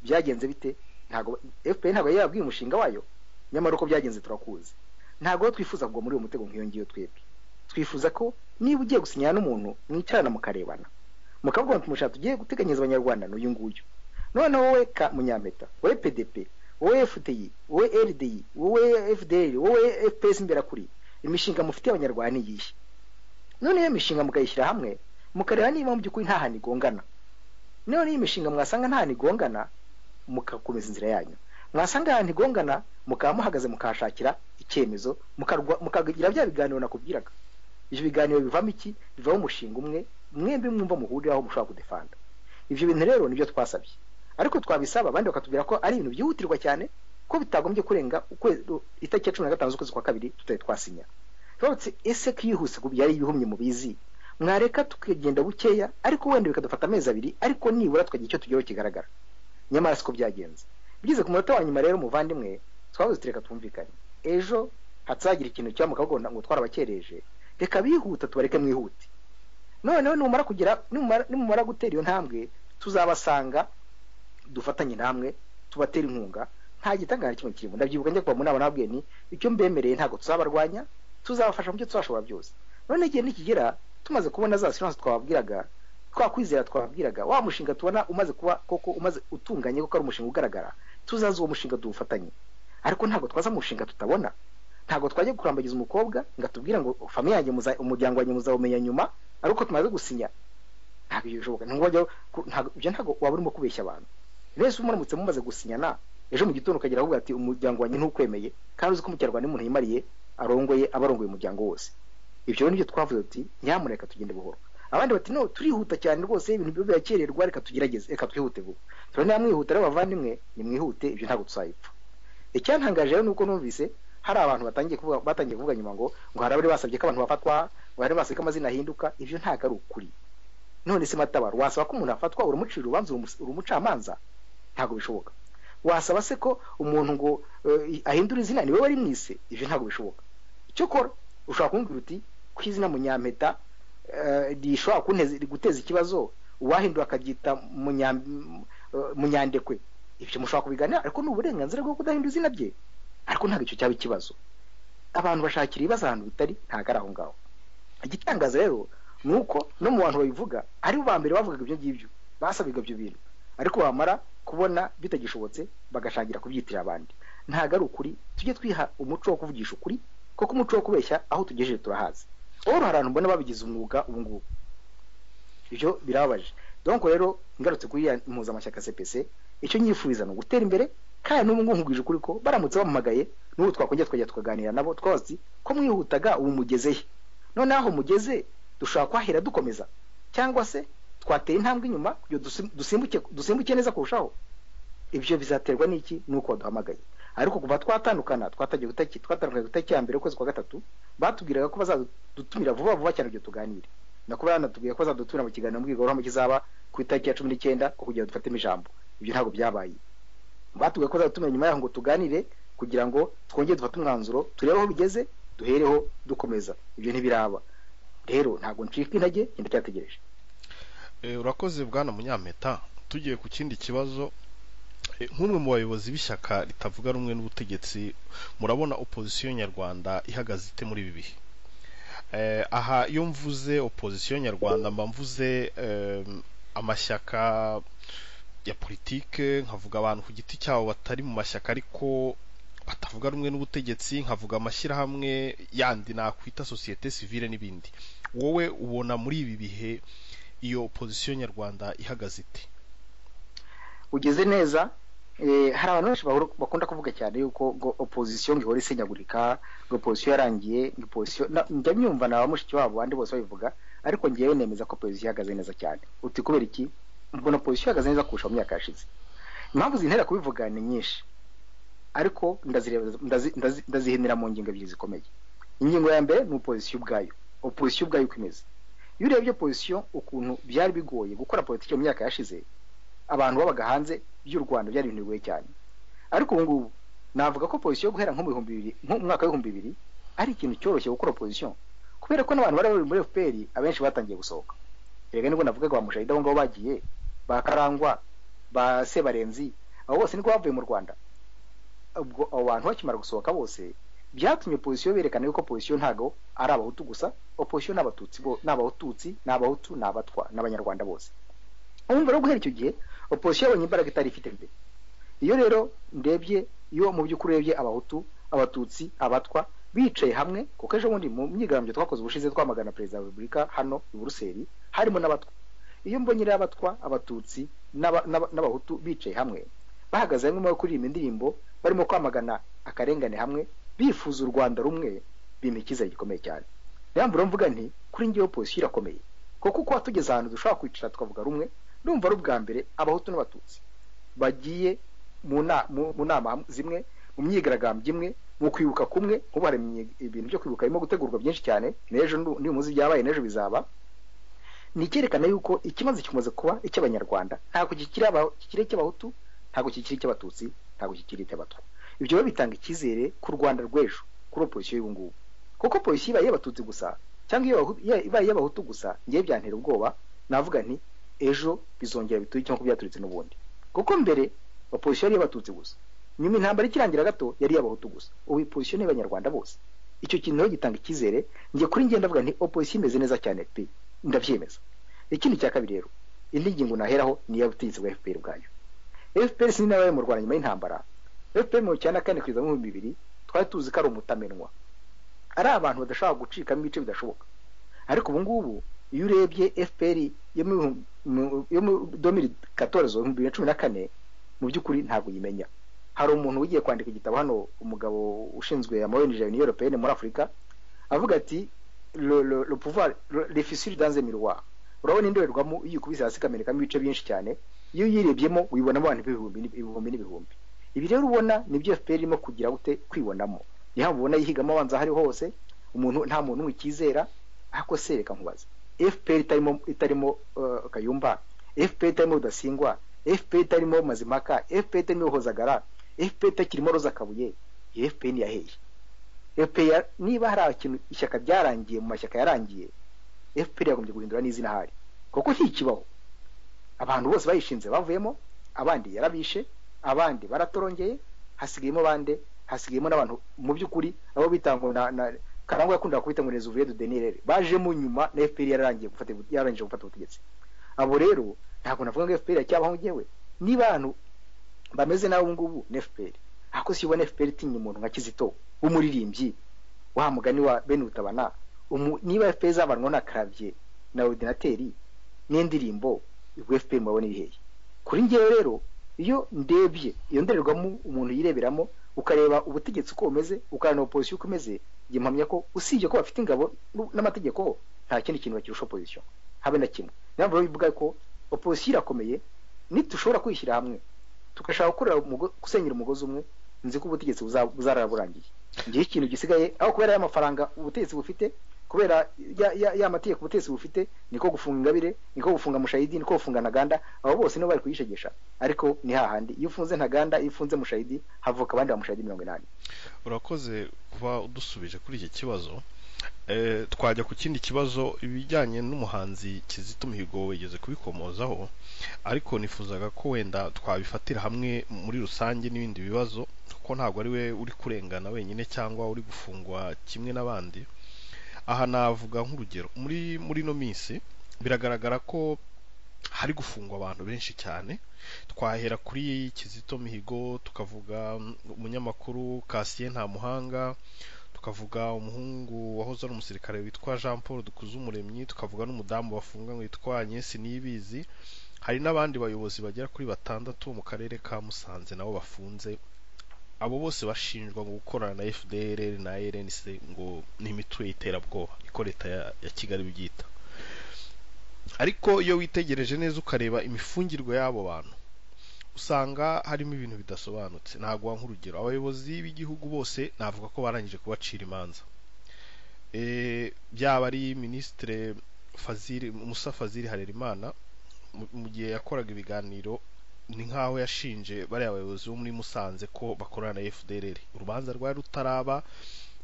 byagenze bite ntabwo fpr ntabwo yari yabwiye umushinga wayo nyamara uko byagenze turakuzi ntabwo rero twifuza kugwa muri uwo mutego nk'iyo ngiyo twebwe twifuza ko niba ugiye gusinyana n'umuntu mwicarana mukarebana mukavuga ngo tumusha tugiye guteganyiriza abanyarwanda n'uyu nguyu noneho wowe ka munyampeta wowe pdp wowe fdi wowe rdi wowe fdr wowe fps imberakuri imishinga mufitiye abanyarwanda ni iyihe none iyo mishinga mukayishyira hamwe mukareba niba mu by'ukuri nta hantu igongana none iyo mishinga mwasanga nta hantu igongana mugakomeza inzira yanyu mwasanga ahantu igongana mukaba muhagaze mukahashakira icyemezo mukarwa- mukagira bya biganiro nakubwiraga ibyo biganiro bivamo iki bivamo umushinga umwe mwembi mwumva muhuriraho mushobora kudefanda ibyo bintu rero nibyo twasabye ariko twabisaba abandi bakatubwira ko ari ibintu byihutirwa cyane ko bitagombye kurenga ukwezi itariki ya cumi na gatanu z'ukwezi kwa kabiri tutari twasinya rwose ese kwihuse ku byari ibihumye mubizi mwareka tukagenda bukeya ariko wenda bikadufata amezi abiri ariko nibura tukagira icyo tugeraho kigaragara nyamara siko byagenze bigeze ku munota wa nyuma rero muvandimwe twabuze tureka twumvikane ejo hatsagira ikintu cyamuka bagomba ngo twarabakereje reka bihuta tubareke mwihute noneho numara kugira nimumara gutera iyo ntambwe tuzabasanga dufatanye namwe tubatera inkunga nta gitangana kimwe kirimo ndabyibuka njya kuba mu nama nababwiye ni icyo mbemereye ntabwo tuzabarwanya tuzabafasha mu byo tuzashobora byose none igihe nikigera tumaze kubona za siranse twababwiraga twakwizera twababwiraga wa mushinga tubona umaze kuba koko umaze utunganye kuko ari umushinga ugaragara tuzaze uwo mushinga tuwufatanye ariko ntabwo twaza mu mushinga tutabona ntabwo twajya kurambagiza umukobwa ngo atubwire ngo famiye yanjye umuryango wanjye muzawumenya nyuma ari uko tumaze gusinya ntabwo ibyo bishoboka ibyo ntabwo waba urimo kubeshya abantu rero muramutse mumaze gusinyana ejo mu gitondo ukagera avuga ati umuryango wanjye ntukwemeye kandi uzi ko umukinyarwanda umuntu yimariye arongoye aba arongoye umuryango wose ibyo nibyo twavuze ati nyamuneka tugende buhoro abandi bati no turihuta cyane rwose ibintu byo birakererwa reka tugerageze reka twihute vuba turabona mwihuta rero bavandimwe nimwihute ibyo ntabwo tuzayipfa icyantangaje rero ni uko numvise hari abantu batangiye kuvuga batangiye kuvuga nyuma ngo ngo hari abari basabye ko abantu bafatwa ngo hari basabye ko amazina ahinduka ibyo ntabwo ari ukuri none se matabaro wasaba ko umuntu afatwa uramucira urubanza urumucamanza ntabwo bishoboka wasaba se ko umuntu ngo ahindura izina niwe wari mwise ibyo ntabwo bishoboka cyokora ushobora kumbwira uti ko izina munyampeta rishobora guteza ikibazo uwahindura akaryita munyandekwe ibyo mushobora kubiganira ariko ni uburenganzira bwo kudahindura izina rye ariko ntabwo icyo cyaba ikibazo abantu bashakira ibibazo ahantu bitari ntabwo ari aho ngaho igitangaza rero ni uko no mu bantu babivuga aribo ba mbere bavugaga ibyo ngibyo basabaga ibyo bintu ariko bamara kubona bitagishobotse bagashangira kubyitirira abandi ntabwo ari ukuri tujye twiha umuco wo kuvugisha ukuri kuko umuco wo kubeshya aho tugejeje turahazi wowe hari abantu mbona babigize umwuga ubu ngubu ibyo birababaje donko rero ngarutse kuri ya mpuzamashyaka cpc icyo nyifuriza ni ugutera imbere kandi n'ubu ngubu nkubwije ukuri ko baramutse bamuhamagaye n'ubu twakongera tukajya tukaganira nabo twazi ko mwihutaga ubu mugezeye noneho aho mugeze dushobora kwahera dukomeza cyangwa se twateye intambwe inyuma kugira dusimbuke neza kurushaho ibyo bizaterwa n'iki nuko baduhamagaye ariko kuva twatandukana twatandukanye gutariki ya mbere ukwezi kwa gatatu batubwiraga ko bazadutumira vuba vuba cyane kugira tuganire nakuba yanatubwiye ko bazadutumira mu kiganiro mbwirwaruhame kizaba ku itariki ya cumi n'icyenda kugira dufatemo ijambo ibyo ntabwo byabaye batubwiye ko bazadutumira nyuma yaho ngo tuganire kugira ngo twongere dufate umwanzuro turebe aho bigeze duhereho dukomeza ibyo ntibiraba rero ntabwo ncika intege genda cyategereje urakoze bwana munyampeta tugiye ku kindi kibazo nk'umwe mu bayobozi b'ishyaka ritavuga rumwe n'ubutegetsi murabona opozisiyo nyarwanda ihagaze ite muri ibi bihe aha iyo mvuze opozisiyo nyarwanda mba mvuze amashyaka ya politike nkavuga abantu ku giti cyabo batari mu mashyaka ariko batavuga rumwe n'ubutegetsi nkavuga amashyirahamwe yandi nakwita sosiyete sivile n'ibindi wowe ubona muri ibi bihe iyo opozisiyo nyarwanda ihagaze iti ugeze neza hari abantu benshi bakunda kuvuga cyane yuko ngo opozisiyo ngo ihora isenyagurika ngo opozisiyo yarangiye ngo opozisiyo njya myumva na ba mushiki wabo abandi bose babivuga ariko ngewe nemeza ko opozisiyo ihagaze neza cyane uti kubera iki mbona opozisiyo ihagaze neza kurusha mu myaka yashize impamvu zintera kubivuga ni nyinshi ariko ndazihinira mu ngingo ebyiri zikomeye ingingo ya mbere ni opozisiyo ubwayo opozisiyo ubwayo uko imeze iyo urebye opozisiyo ukuntu byari bigoye gukora politiki mu myaka yashize abantu babaga hanze y'u rwanda byari ibintu bigoye cyane ariko ubu ngubu navuga ko opozisiyo guhera nko mu bihumbi bibiri mwaka w'ibihumbi bibiri ari ikintu cyoroshye gukora opozisiyo kubera ko n'abantu bari bari muri fpr abenshi batangiye gusohoka reka nibwo navugaga ba mushahida abo ngabo bagiye ba karangwa ba sebarenzi abo bose niko bavuye mu rwanda ubwo abo bantu bakimara gusohoka bose byatumye opozisiyo berekana yuko opozisiyo ntabwo ari abahutu gusa opozisiyo ni abatutsi ni abahutu ni abahutu ni abatwa n'abanyarwanda bose urumva rero guhera icyo gihe opozisiyo yabonye imbaraga itari ifite mbere iyo rero ndebye iyo mu by'ukuri urebye abahutu abatutsi abatwa bicaye hamwe kuko ejo bundi mu myigaragambyo twakoze ubushize twamagana perezida wa repubulika hano i buruseli harimo n'abatwa iyo mbonye rero abatwa abatutsi n'abahutu bicaye hamwe bahagaze hamwe muri kuririmba indirimbo barimo kwamagana akarengane hamwe bifuza u rwanda rumwe bimpa icyizere gikomeye cyane niyo mpamvu mvuga nti kuri ngewe opozisiyo irakomeye kuko kuba tugeze ahantu dushobora kwicara tukavuga rumwe rumva ari ubwa mbere abahutu n'abatutsi bagiye mu nama zimwe mu myigaragambyo imwe mu kwibuka kumwe ubu hari ibintu byo kwibuka birimo gutegurwa byinshi cyane n'ejo n'umunsi byabaye n'ejo bizaba ni icyerekana yuko ikibazo gikomeza kuba icy'abanyarwanda ntabwo kikiri icy'abahutu ntabwo kikiri icy'abatutsi ntabwo kikiri icy'abatwa ibyo biba bitanga icyizere ku rwanda rw'ejo kuri polisi y'ubu ngubu kuko polisi iba iy'abatutsi gusa cyangwa iba iy'abahutu gusa ngewe byantera ubwoba navuga nti ejo bizongera bituye cyangwa byaturitse n'ubundi kuko mbere opozisiyo yari iy'abatutsi gusa nyuma intambara ikirangira gato yari iy'abahutu gusa ubu opozisiyo ni iy'abanyarwanda bose icyo kintu rero gitanga icyizere ngiye kuri ngenda ndavuga nti opozisiyo imeze neza cyane pe ndabyemeza ikindi cya kabiri rero indi ngingo naheraho ni iy'ubutegetsi bwa fpr bwayo fpr si nabaye mu rwanda nyuma y'intambara fpr mu cyenda kane kugeza mu bihumbi bibiri twari tuzi ko ari umutamenwa ari abantu badashobora gucikamo ibice bidashoboka ariko ubu ngubu iyo urebye fpr yo mu domiri katorezo ibihumbi bibiri na cumi na kane mu by'ukuri ntabwo uyimenya hari umuntu ugiye kwandika igitabo hano umugabo ushinzwe amawenije ya europeyene muri afurika avuga ati le pouvoir le fissure dans le miroir urabona indorerwamo iyo ukubise hasi ikamenekamo ibice byinshi cyane iyo uyirebyemo uyibonamo abantu ibihumbi n'ibihumbi ibi rero ubona nibyo fpr irimo kugira gute kwibonamo niho mubona yihigamo abanza ahari hose umuntu nta muntu umwe icyizera ariko se reka nkubaze fpr itarimo itarimo kayumba fpr itarimo rudasingwa fpr itarimo mazimaka fpr itarimo hozagara fpr itakirimo roza kabuye iyo fpr ntiyaheye fpr niba hari ikintu ishyaka ryarangiye mu mashyaka yarangiye fpr yagombye guhindura n'izina ahari kuko ntikibaho abantu bose bayishinze bavuyemo abandi yarabishe abandi baratorongeye hasigayemo bande hasigayemo n'abantu mu by'ukuri abo bitangwa na, na karangwa yakundaga kubita ngo rezuviye du denirere bajemo nyuma na fpr yararangiye gufata yarangije gufata ubutegetsi abo rero ntabwo navuga ngo fpr yacyabaho ngewe niba abantu bameze nawe ubu ngubu ni fpr ariko si ubona fpr itinya umuntu nka kizito w'umuririmbyi wa mugani wa bene utabana niba fpr izabanwa na karavye na ordinateri n'indirimbo ubwo fpr mubabona ibiheye kuri ngewe rero iyo ndebye iyo ndorerwamo umuntu yireberamo ukareba ubutegetsi uko bumeze ukareba opozisiyo uko imeze gimpamya ko usibye ko bafite ingabo n'amategeko nta kindi kintu bakirusha opozisiyo habe na kimwe niyo mpamvu bivuga ko opozisiyo irakomeye nitushobora kwishyira hamwe tugashaka gukorera gusenyera umugozi umwe nzi ko ubutegetsi buzarara burangiye igihe ikintu gisigaye aho kubera y'amafaranga ubutegetsi bufite kubera ya mategeko ubutegetsi bufite niko gufunga ingabire niko gufunga mushayidi niko gufunga ntaganda abo bose nibo bari kuyishegesha ariko ni hahandi iyo ufunze ntaganda iyo ufunze mushayidi havuka abandi bamushayidi mirongo inani urakoze kuba udusubije kuri iki kibazo twajya ku kindi kibazo ibijyanye n'umuhanzi kizito mihigo wigeze kubikomozaho ariko nifuzaga ko wenda twabifatira hamwe muri rusange n'ibindi bibazo kuko ntabwo ari we uri kurengana wenyine cyangwa uri gufungwa kimwe n'abandi aha navuga nk'urugero muri muri ino minsi biragaragara ko hari gufungwa abantu benshi cyane twahera kuri kizito mihigo tukavuga umunyamakuru kasiye nta muhanga tukavuga umuhungu wahoze ari umusirikare witwa jean paul dukuzumuremyi tukavuga n'umudamu bafunganywe witwa agnese niyibizi hari n'abandi bayobozi bagera kuri batandatu mu karere ka musanze nabo bafunze abo bose bashinjwa ngo gukorana na fdr na rnc ngo ni imitwe y'iterabwoba niko leta ya kigali byita ariko iyo witegereje neza ukareba imifungirwe y'abo bantu usanga harimo ibintu bidasobanutse ntabwo wanywa urugero abayobozi b'igihugu bose navuga ko barangije kubacira imanza byaba ari minisitire faziri musa faziri harerimana mu gihe yakoraga ibiganiro ni nk'aho yashinje bariya bayobozi bo muri musanze ko bakorana na fdr urubanza rwari rutaraba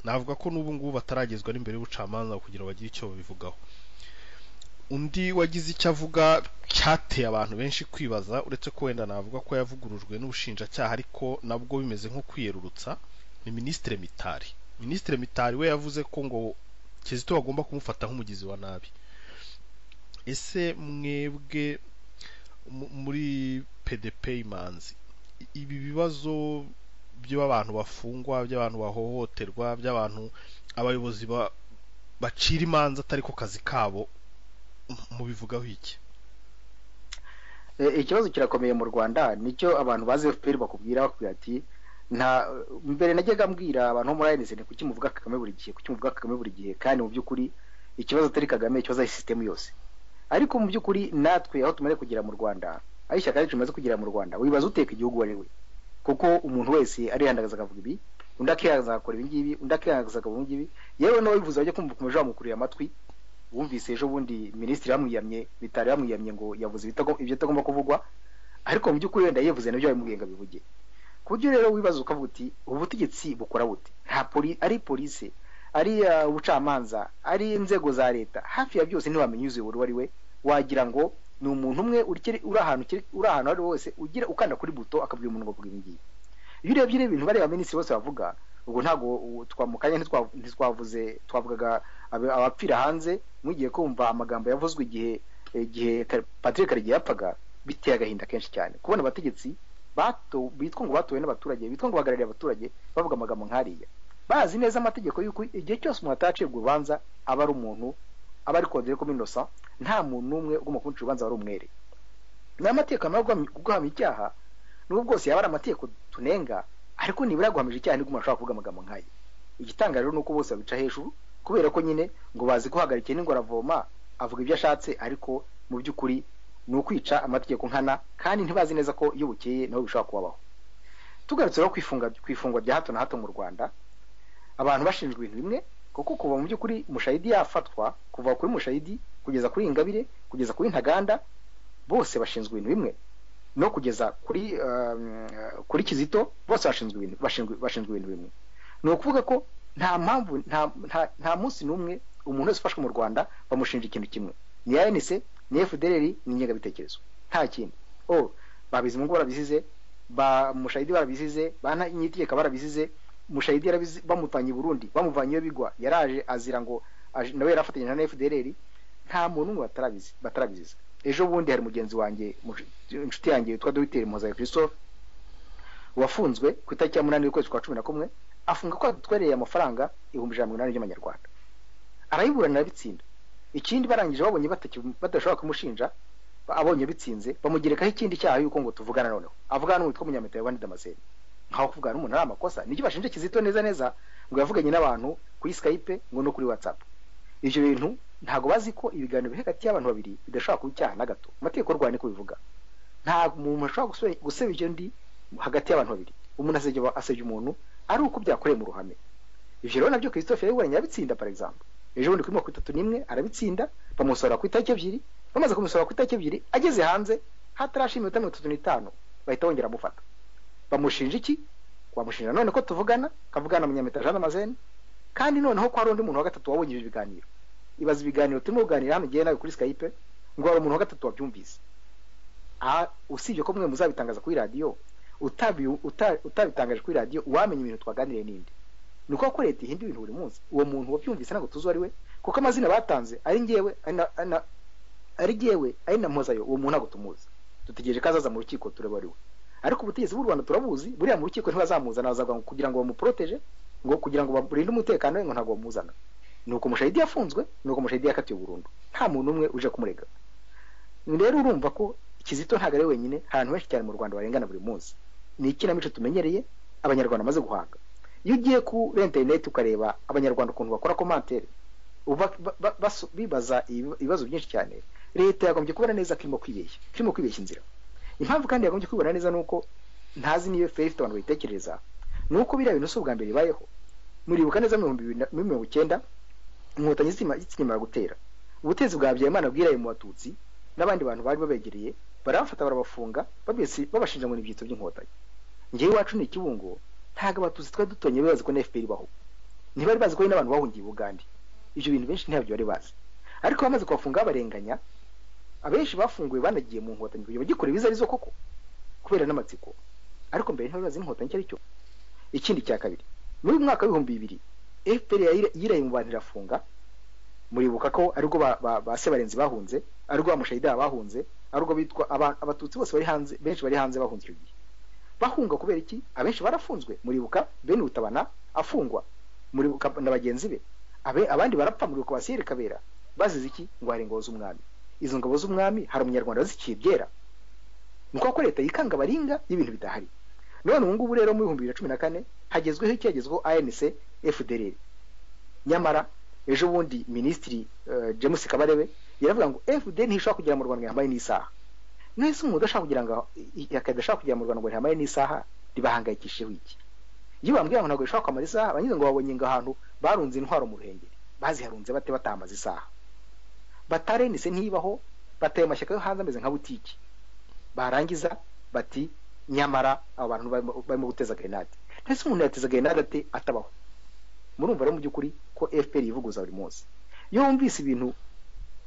navuga ko n'ubu ngubu bataragezwa n'imbere y'ubucamanza kugira ngo bagire icyo babivugaho undi wagize icyo avuga cyateye abantu benshi kwibaza uretse ko wenda navuga ko yavugurujwe n'ubushinjacyaha ariko nabwo bimeze nko kwiyerurutsa ni minisitire mitari minisitire mitari we yavuze ko ngo kizito bagomba kumufata nk'umugizi wa nabi ese mwebwe muri pdp imanzi ibi bibazo by'abantu bafungwa by'abantu bahohoterwa by'abantu abayobozi bacira imanza atari ko kazi kabo mubivugaho iki ikibazo kirakomeye mu rwanda nicyo abantu bazi fpr bakubwira bakubwira ati nta mbere najyaga mbwira abantu bo muri anc ni kuki muvuga kagame buri gihe kuki muvuga kagame buri gihe kandi mu by'ukuri ikibazo atari kagame ikibazo ari sisitemu yose ariko mu by'ukuri natwe aho tumaze kugera mu rwanda aho ishyaka ryacu rimaze kugera mu rwanda wibaza uteka igihugu uwo ari we kuko umuntu wese arihandagaza akavuga ibi undi akihandagaza agakora ibi ngibi undi akihandagaza akavuga ibi ngibi yewe n'uwabivuze bajya kumva ukomeje bamukurira amatwi wumvise ejo bundi minisitiri bamwiyamye bitari bamwiyamye ngo yavuze ibitago- ibyo atagomba kuvugwa ariko mu by'ukuri wenda yivuze nabyo babimugenga bivuge ku buryo rero wibaza ukavuga uti ubu butegetsi bukora bute nta poli ari polise ari uh, ubucamanza ari inzego za leta hafi ya byose ntiwamenya uziyobora uwo ari we wagira ngo ni umuntu umwe ukiri- uri ahantu ukiri- uri ahantu ari wose ugira ukanda kuri buto akabwira umuntu ngo vuga ibi ngibi iyo urebye rero ibintu bariya baminisitiri bose bavuga ubwo ntabwo u- twa- mu kanya ntitwa- ntitwavuze twavugaga abe- abapfira hanze mugiye kumva amagambo yavuzwe igihe igihe Ka- Patrick Karegeya yapfaga biteye agahinda kenshi cyane kubona abategetsi bato bitwa ngo batowe n'abaturage bitwa ngo bahagarariye abaturage bavuga amagambo nk'ariya bazi neza amategeko y'uko igihe cyose umuntu atacibwa urubanza aba ari umuntu aba ari kodere ko inosa nta muntu n'umwe ugomba kumuca urubanza wari umwere ni amategeko amara guhamya- guhamya icyaha n'ubwo bwose yaba ari amategeko tunenga ariko nibura guhamije icyaha nibwo umuntu ashobora kuvuga amagambo nk'aya igitangaje rero ni uko bose babica hejuru kubera ko nyine ngo bazi guhagarika ihene ngo aravoma avuga ibyo ashatse ariko mu by'ukuri ni ukwica amategeko nkana kandi ntibazi neza ko iyo bukeye nabo bishobora kubabaho tugarutse rero ku ifunga- ku ifungwa rya hato na hato mu rwanda abantu bashinjwa ibintu bimwe kuko kuva mu by'ukuri mushayidi yafatwa kuva kuri mushayidi kugeza kuri ingabire kugeza kuri ntaganda bose bashinzwe ibintu bimwe no kugeza kuri um, kuri kizito bose bashinzwe ibintu bashinzwe bashinzwe ibintu bimwe ni ukuvuga ko nta mpamvu nta, nta, nta munsi n'umwe umuntu wese ufashwe mu rwanda bamushinja ikintu kimwe ni anc ni fdr ni ingengabitekerezo nta kindi o babizimungu barabisize ba mushayidi barabisize ba nyitegeka barabizize mushayidi yarabizi bamuvanye i burundi bamuvanye iyo bigwa yaraje azira ngo aje- nawe yari afatanyije na fdr nta muntu umwe batarabizi batarabiziza ejo bundi hari mugenzi wanjye muj- inshuti yanjye witwa dogiteri mpozaye christophe wafunzwe ku itariki ya munani y'ukwezi kwa cumi na kumwe afunga ko atwereye amafaranga ibihumbi ijana na mirongo inani by'amanyarwanda arayiburana arabitsinda ikindi barangije babonye bataki- badashobora kumushinja ba- abonye bitsinze bamugerekaho ikindi cyaha y'uko ngo tuvugana noneho avugana n'uwitwa munyampeta yabandi damascene nkaho kuvugana n'umuntu ari amakosa nibyo bashinja kizito neza neza ngo yavuganye n'abantu kuri skype ngo no kuri whatsapp ibyo bintu ntabwo bazi ko ibiganiro biri hagati y'abantu babiri bidashobora kuba icyaha na gato amategeko y'u Rwanda niko bivuga nta muntu ashobora gusebe- guseba ibyo undi hagati y'abantu babiri umuntu asebya asebya umuntu ari uko byakoreye mu ruhame ivyo rero nabyo christophe yabibonye arabitsinda par exemple ejo bundi kuri mirongo itatu n'imwe arabitsinda bamusohora ku itariki ebyiri bamaze kumusohora ku itariki ebyiri ageze hanze hatarashima iminota mirongo itatu n'itanu bahita bongera amufata bamushinja iki wamushinja none ko tuvugana kavugana na munyameta jean damascene kandi noneho ko hari undi muntu wa gatatu wabonye ibyo biganiro ibaza ibiganiro turimo kuganira hano igihe nawe kuri skype ngo hari umuntu wa gatatu wabyumvise Ah, usibye ko mwe muzabitangaza kuri radiyo utabi- uta- utabitangaje kuri radiyo uwamenya ibintu twaganiriye n'indi ni uko ko leta ihinda ibintu buri munsi uwo muntu wabyumvise ntabwo tuzi uwo ari we kuko amazina batanze ari ngewe ari na- ari na- ari ngewe ari na mpozayo uwo muntu ntabwo tumuzi dutegereje ko azaza mu rukiko turebe ari we ariko ubutegetsi bw'u rwanda turabuzi buriya mu rukiko ntibazamuzana bazavuga ngo kugira ngo bamuporoteje ngo kugira ngo barinde umutekano we ngo ntabwo bamuzana ni uko mushahidi yafunzwe ni uko mushahidi yakatiwe burundu nta muntu umwe uje kumurega rero urumva ko kizito ntabwo ari wenyine hari abantu benshi cyane mu rwanda barengana buri munsi ni ikinamico tumenyereye abanyarwanda bamaze guhanga iyo ugiye kuri interineti ukareba abanyarwanda ukuntu bakora komantere uba- ba- ba- basu- bibaza ibi- ibibazo byinshi cyane leta yagombye kubona neza ko irimo kwibeshya ko irimo kwibeshya inzira impamvu kandi yagombye kwibona neza ni uko ntazi niyo feri ifite abantu bayitekereza ni uko biriya bintu si ubwa mbere bibayeho muribuka neza mu bihumbi bibiri na- muri mirongo icyenda inkotanyi zitsima- zikimara gutera ubutegetsi bwa Habyarimana bwiraye mu batutsi n'abandi bantu bari babegereye barabafata barabafunga babese babashinja ngo ni ibyitso by'inkotanyi ngewe iwacu ni ikibungo ntabwo abatutsi twari dutonye bibazi ko na FPR ibaho ntibari bazi ko hari n'abantu bahungiye i Bugande ibyo bintu benshi ntabyo bari bazi ariko bamaze kubafunga babarenganya abenshi bafunguwe banagiye mu nkotanyi kugira bagikora ibiza arizo koko kubera n'amatsiko ariko mbere ntibari bazi n'inkotanyi icyo ari cyo ikindi cya kabiri muri uyu mwaka w'ibihumbi bibiri FPR yayira- yiraye mu bantu irafunga muribuka ko aribwo ba, ba, ba sebarenzi bahunze aribwo bamushahida bahunze aribwo bitwa aba- abatutsi bose bari hanze benshi bari hanze bahunze icyo gihe bahunga kubera iki abenshi barafunzwe muribuka bene ubutabana afungwa muribuka na bagenzi be Abe, abandi barapfa muribuka basiyeri kabera bazize iki ngo hari ingabo z'umwami izo ngabo z'umwami hari umunyarwanda waziciye byera ni uko ko leta yikanga abaringa y'ibintu bidahari none ubu ngubu rero mu bihumbi bibiri na cumi na kane hagezweho icyagezweho anc fdr nyamara ejo bundi minisitiri eh, james kabarebe biravuga ngo FDN ntishobora kugera mu Rwanda ngo yambaye n'isaha mwese umuntu udashaka kugira ngo akadashaka kugera mu Rwanda ngo yambaye n'isaha ribahangayikishijeho iki iyo bambwira ngo ntabwo bishobora kwambara isaha abanyuze ngo babonye ngo ahantu barunze intwaro mu ruhengeri baziharunze bate batambaza isaha batarenise ntibaho bateye amashyaka yo hanze ameze nka butiki barangiza bati nyamara abo bantu barimo guteza grenade ndetse umuntu yateza grenade ate atabaho murumva rero mu by'ukuri ko FPR yivuguza buri munsi iyo wumvise ibintu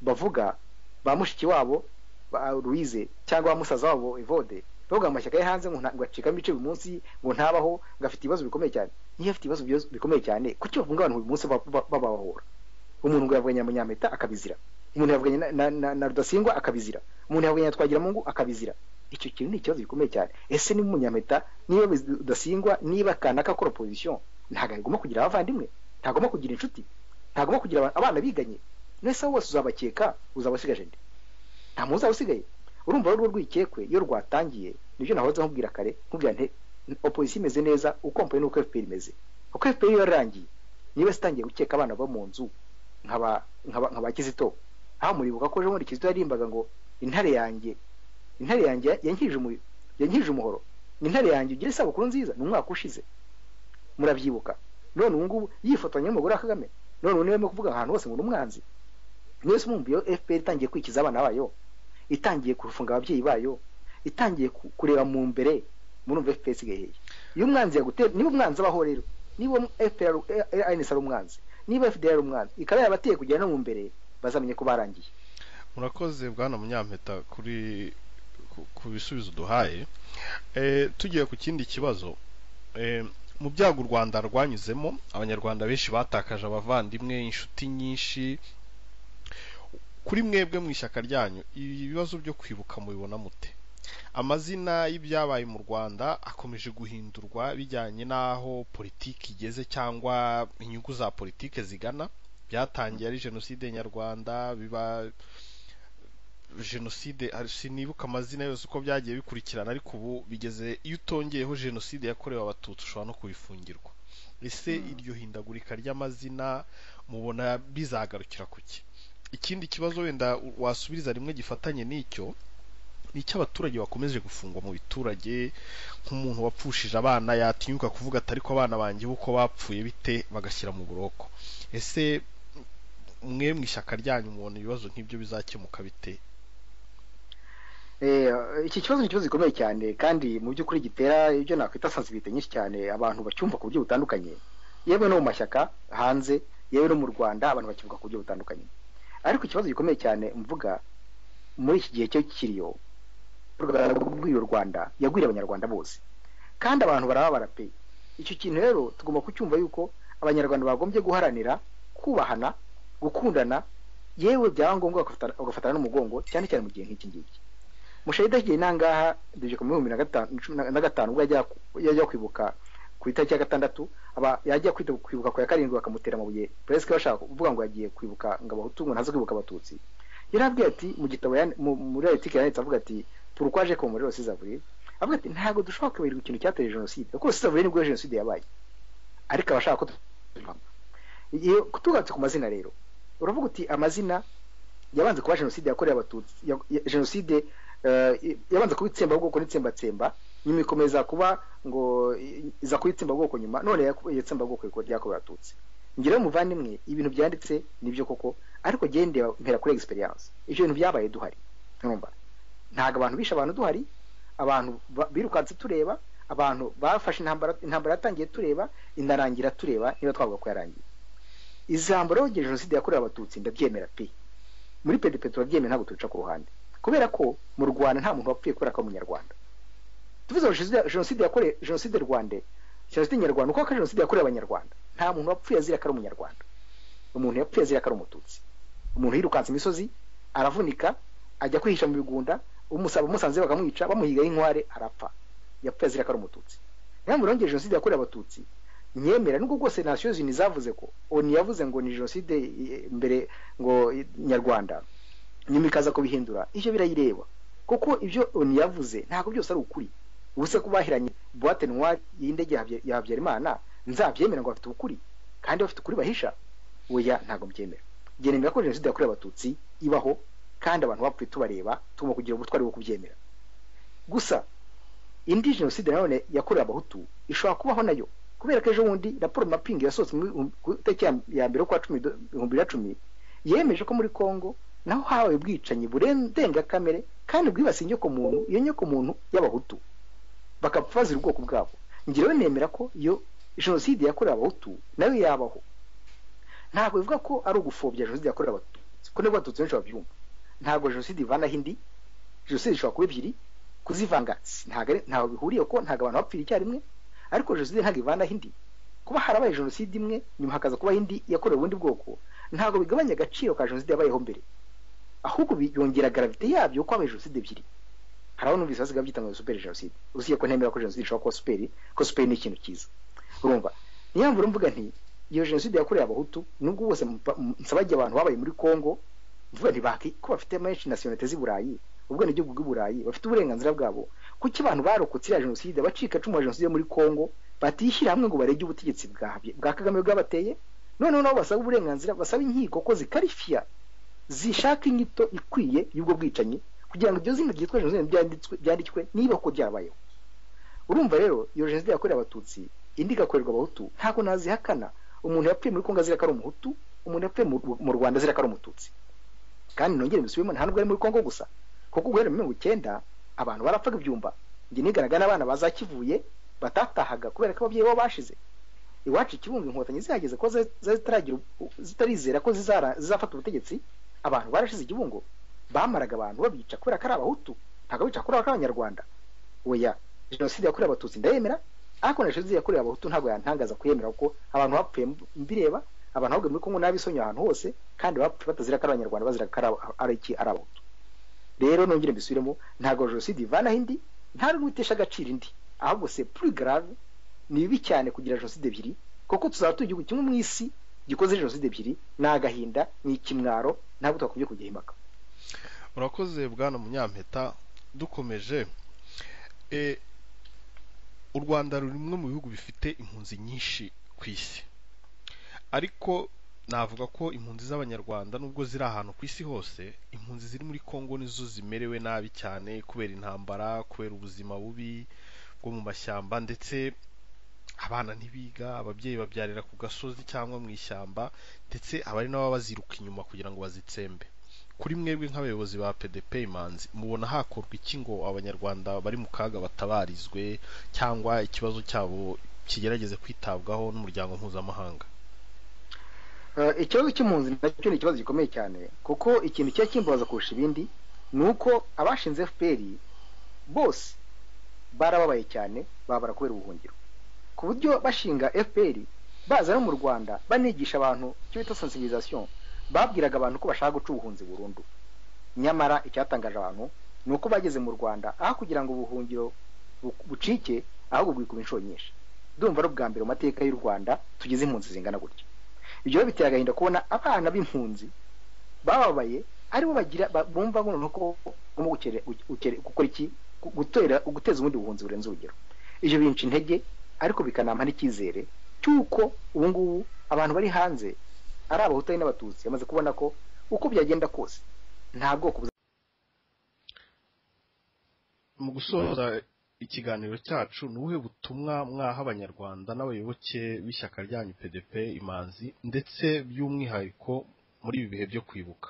bavuga ba mushiki wabo ba Louise cyangwa ba musaza wabo Evode bavuga amashyaka ye hanze ngo acikamo ibice buri munsi ngo ntabaho ngo afite ibibazo bikomeye cyane niyo afite ibibazo bikomeye cyane kuki bavuga abantu buri munsi babahora umuntu ngo yavuganye na Nyampeta akabizira umuntu yavuganye na Rudasingwa akabizira umuntu yavuganye na Twagiramungu akabizira icyo kintu ni ikibazo gikomeye cyane ese ni umunyameta niba udasingwa niba kanaka akora opozisiyo ntabwo agomba kugira abavandimwe ntagomba kugira inshuti ntagomba kugira abana biganye nese bose uzabakeka uzaba usigaje nde nta muntu uzaba usigaye urumva rwo rwikekwe iyo rwatangiye nibyo nahoze nkubwira kare nkubwira nte opozisiyo imeze neza ukompanyi n'uko FPR imeze uko FPR iyo yarangiye niba sitangiye gukeka abana bo mu nzu nkaba kizito aho muribuka ko ejo bundi kizito yarimbaga ngo intare yanjye intare yanjye yankirije umuhoro intare yanjye ugira isabukuru nziza ni umwaka ushize murabyibuka none ubu ngubu yifotoranya n'umugore wa kagame none ubu niba kuvuga ahantu hose ngo ni umwanzi mwese mwumviye fpr itangiye kwikiza abana bayo itangiye kufunga ababyeyi bayo itangiye kureba mu mbere murumva fpr isigaye hehe iyo umwanzi yagutera niba umwanzi abaho rero niba fpr anc ari umwanzi niba fdr ari umwanzi ikaba yabateye kugera no mu mbere bazamenye ko barangiye murakoze bwana munyampeta kuri ku bisubizo duhaye tugiye ku kindi kibazo mu byago u rwanda rwanyuzemo abanyarwanda benshi batakaje abavandimwe inshuti nyinshi kuri mwebwe mu ishyaka ryanyu ibibazo byo kwibuka mubibona mute amazina y'ibyabaye mu rwanda akomeje guhindurwa bijyanye n'aho politiki igeze cyangwa inyungu za politiki zigana byatangiye ari jenoside nyarwanda biba jenoside sinibuka amazina yose uko byagiye bikurikirana ariko ubu bigeze iyo utongeyeho jenoside yakorewe abatutsi ushobora no kubifungirwa ese iryo hindagurika ry'amazina mubona bizagarukira ku ki ikindi kibazo wenda wasubiriza rimwe gifatanye n'icyo ni icy'abaturage bakomeje gufungwa mu biturage nk'umuntu wapfushije abana yatinyuka kuvuga atari ko abana banjye uko bapfuye bite bagashyira mu buroko ese mwe mu ishyaka ryanyu mubona ibibazo nk'ibyo bizakemuka bite iki kibazo ni ikibazo gikomeye cyane kandi mu by'ukuri gitera ibyo nakwita sensibilite nyinshi cyane abantu bacyumva ku buryo butandukanye yewe no mu mashyaka hanze yewe no mu rwanda abantu bakivuga ku buryo butandukanye ariko ikibazo gikomeye cyane mvuga muri iki gihe cyo kiriyo rwagwiriye u rwanda yagwiriye abanyarwanda bose kandi abantu barababara pe icyo kintu rero tugomba kucyumva yuko abanyarwanda bagombye guharanira kubahana gukundana yewe byaba ngombwa bagafatana n'umugongo cyane cyane mu gihe nk'iki ngiki mushahida agiye nangaha dejeka mu bihumbi na gatanu ubwo yajya kwibuka ku itariki ya gatandatu aba yajya kwibuka ku ya karindwi bakamutera amabuye peresike bashaka kuvuga ngo yagiye kwibuka ngo abahutu ngo ntaze kwibuka abatutsi yarabwiye ati mu gitabo muri etike yanditse avuga ati turukwaje ko muri rosizavure avuga ati ntabwo dushobora kwibagirwa ikintu cyateye jenoside kuko rosizavure nibwo jenoside yabaye ariko abashaka ko tugarutse ku mazina rero uravuga uti amazina yabanze kuba jenoside yakorewe abatutsi jenoside yabanza kuba itsembabwoko n'itsembatsemba nyuma ikomeza kuba ngo iza kuba itsembabwoko nyuma none iyo tsembabwoko ryakorewe abatutsi ngira umuvandimwe ibintu byanditse nibyo koko ariko gendera mpera kuri egisperiyanse ibyo bintu byabaye duhari ntumva ntabwo abantu bishe abantu duhari abantu birukanse tureba abantu bafashe intambara intambara yatangiye tureba inarangira tureba niba twavuga ko yarangiye ijambo rero jenoside yakorewe abatutsi ndabyemera pe muri pdp turabyemera ntabwo tubica ku ruhande kubera ko mu rwanda nta muntu wapfuye kubera ko ari umunyarwanda tuvuze ngo jenoside yakorewe jenoside rwanda jenoside nyarwanda uko jenoside yakorewe abanyarwanda nta muntu wapfuye azira ko ari umunyarwanda umuntu yapfuye azira ko ari umututsi umuntu yirukanse imisozi aravunika ajya kwihisha mu bigunda umusanze bakamwica bamuhigaho inkware arapfa yapfuye azira ko ari umututsi niyo mpamvu rero jenoside yakorewe abatutsi nyemera nubwo rwose nasiyo zini zavuze ko oni yavuze ngo ni jenoside mbere ngo nyarwanda nyuma ikaza kubihindura ibyo birayireba kuko ibyo oni yavuze ntabwo byose ari ukuri ubuse ko bahiranye buwate noire y'indege ya habyarimana nzabyemera ngo bafite ukuri kandi bafite ukuri bahisha oya ntabwo mbyemera genera ko jenoside yakorewe abatutsi ibaho kandi abantu bapfuye tubareba tugomba kugira ubutwari bwo kubyemera gusa indi jenoside nanone yakorewe abahutu ishobora kubaho nayo kubera ko ejo bundi raporo mapingi yasohotse ku itariki ya mbere kwa cumi ibihumbi bibiri na cumi yemeje ko muri congo naho habaye ubwicanyi burenga kamere kandi bwibasiye inyokomuntu iyo nyokomuntu y'abahutu bakapfa bazira ubwoko bwabo ngewe nemera ko iyo jenoside yakorewe abahutu nayo yabaho ntabwo bivuga ko ari ugupfobya jenoside yakorewe abatutsi kuko nibwo abatutsi benshi babyumva ntabwo jenoside ivanaho indi jenoside zishobora kuba ebyiri kuzivanga ntabwo bihuriye ko ntabwo abantu bapfira icyarimwe ariko jenoside ntabwo ivanaho indi kuba harabaye jenoside imwe nyuma hakaza kubaho indi yakorewe ubundi bwoko ntabwo bigabanya agaciro ka jenoside yabayeho mbere ahubwo byongera garavite yabyo ko habaye jenoside ebyiri hari aho numvise basigaye babyita ngo superi jenoside uziye ko ntemera ko jenoside ishobora kuba superi ko superi ni ikintu cyiza urumva niyo mpamvu mvuga nti iyo jenoside yakorewe abahutu nubwo bose nsabajya abantu babaye muri congo mvuga ntibaki ko bafite menshi nasiyonete z'i burayi ubwo ni igihugu bw'i burayi bafite uburenganzira bwabo kuki abantu barokotse iriya jenoside abacika icumu ya jenoside muri congo batishyira hamwe ngo barege ubutegetsi bwa kagame bwabateye noneho nabo basaba uburenganzira basaba inkiko ko zikarifiya zishaka inyito ikwiye y'ubwo bwicanyi kugira ngo ibyo zina ryitwa jenoside byanditswe niba ko byabayeho urumva rero iyo jenoside yakorewe abatutsi indi igakorerwa abahutu ntabwo nazihakana umuntu yapfuye muri kongo azira ko ari umuhutu umuntu yapfuye mu rwanda azira ko ari umututsi kandi nongere mbisubiremo nta nubwo ari muri kongo gusa kuko guhera mu mirongo icyenda abantu barapfaga ibyumba njye niganaga n'abana bazakivuye batatahaga kubera ko ababyeyi babo bashize iwacu ikibunga inkotanyi zihageze ko zitarizera ko zizafata ubutegetsi abantu barashize igibungo bamaraga abantu babica kubera ko ari abahutu ntabwo bica kubera ko ari abanyarwanda oya jenoside yakorewe abatutsi ndayemera ariko na jenoside yakorewe abahutu ntabwo yantangaza kuyemera kuko abantu bapfuye mbireba abantu ahubwo muri kongo n'abisonye ahantu hose kandi bapfuye batazira ko ari abanyarwanda bazira ko ari iki ari abahutu rero nongere mbisubiremo ntabwo jenoside ivanaho indi nta n'umwe itesha agaciro indi ahubwo se puri garave ni bibi cyane kugira jenoside ebyiri kuko tuzaba tugira igihugu kimwe mu isi gikoze jenoside ebyiri ni agahinda ni ikimwaro ntabwo twakumye kujya impaka urakoze bwana munyampeta dukomeje u rwanda ruri rumwe mu bihugu bifite impunzi nyinshi ku isi ariko navuga ko impunzi z'abanyarwanda nubwo ziri ahantu ku isi hose impunzi ziri muri congo nizo zimerewe nabi cyane kubera intambara kubera ubuzima bubi bwo mu mashyamba ndetse abana ntibiga ababyeyi babyarira ku gasozi cyangwa mu ishyamba ndetse abari n'ababa baziruka inyuma kugira ngo bazitsembe kuri mwebwe nk'abayobozi ba pdp imanzi mubona hakorwa iki ngo abanyarwanda bari mu kaga batabarizwe cyangwa ikibazo cyabo kigerageze kwitabwaho n'umuryango mpuzamahanga ikibazo cy'impunzi nacyo ni ikibazo gikomeye cyane kuko ikintu kiba kimbaza kurusha ibindi ni uko abashinze fpr bose barababaye cyane babara kubera ubuhungiro ku buryo bashinga fpr baza no mu rwanda banigisha abantu icyo bita sensibilisation babwiraga abantu ko bashaka guca ubuhunzi burundu nyamara icyatangaje abantu ni uko bageze mu rwanda aho kugira ngo ubuhungiro bucike ahubwo bwikuba inshuro nyinshi ndumva ari ubwa mbere mu mateka y'u rwanda tugize impunzi zingana gutya ibyo biteye agahinda kubona abana b'impunzi bababaye aribo bagira bumva noneho ko bagomba gukora iki guteza ubundi buhunzi burenze urugero ibyo binca intege ariko bikanampa n'icyizere cy'uko ubu ngubu abantu bari hanze ari abahutari n'abatutsi bamaze kubona ko uko byagenda kose nta bwoko mu gusoza ikiganiro cyacu ni ubuhe butumwa mwaha abanyarwanda n'abayoboke b'ishyaka ryanyu pdp imanzi ndetse by'umwihariko muri ibi bihe byo kwibuka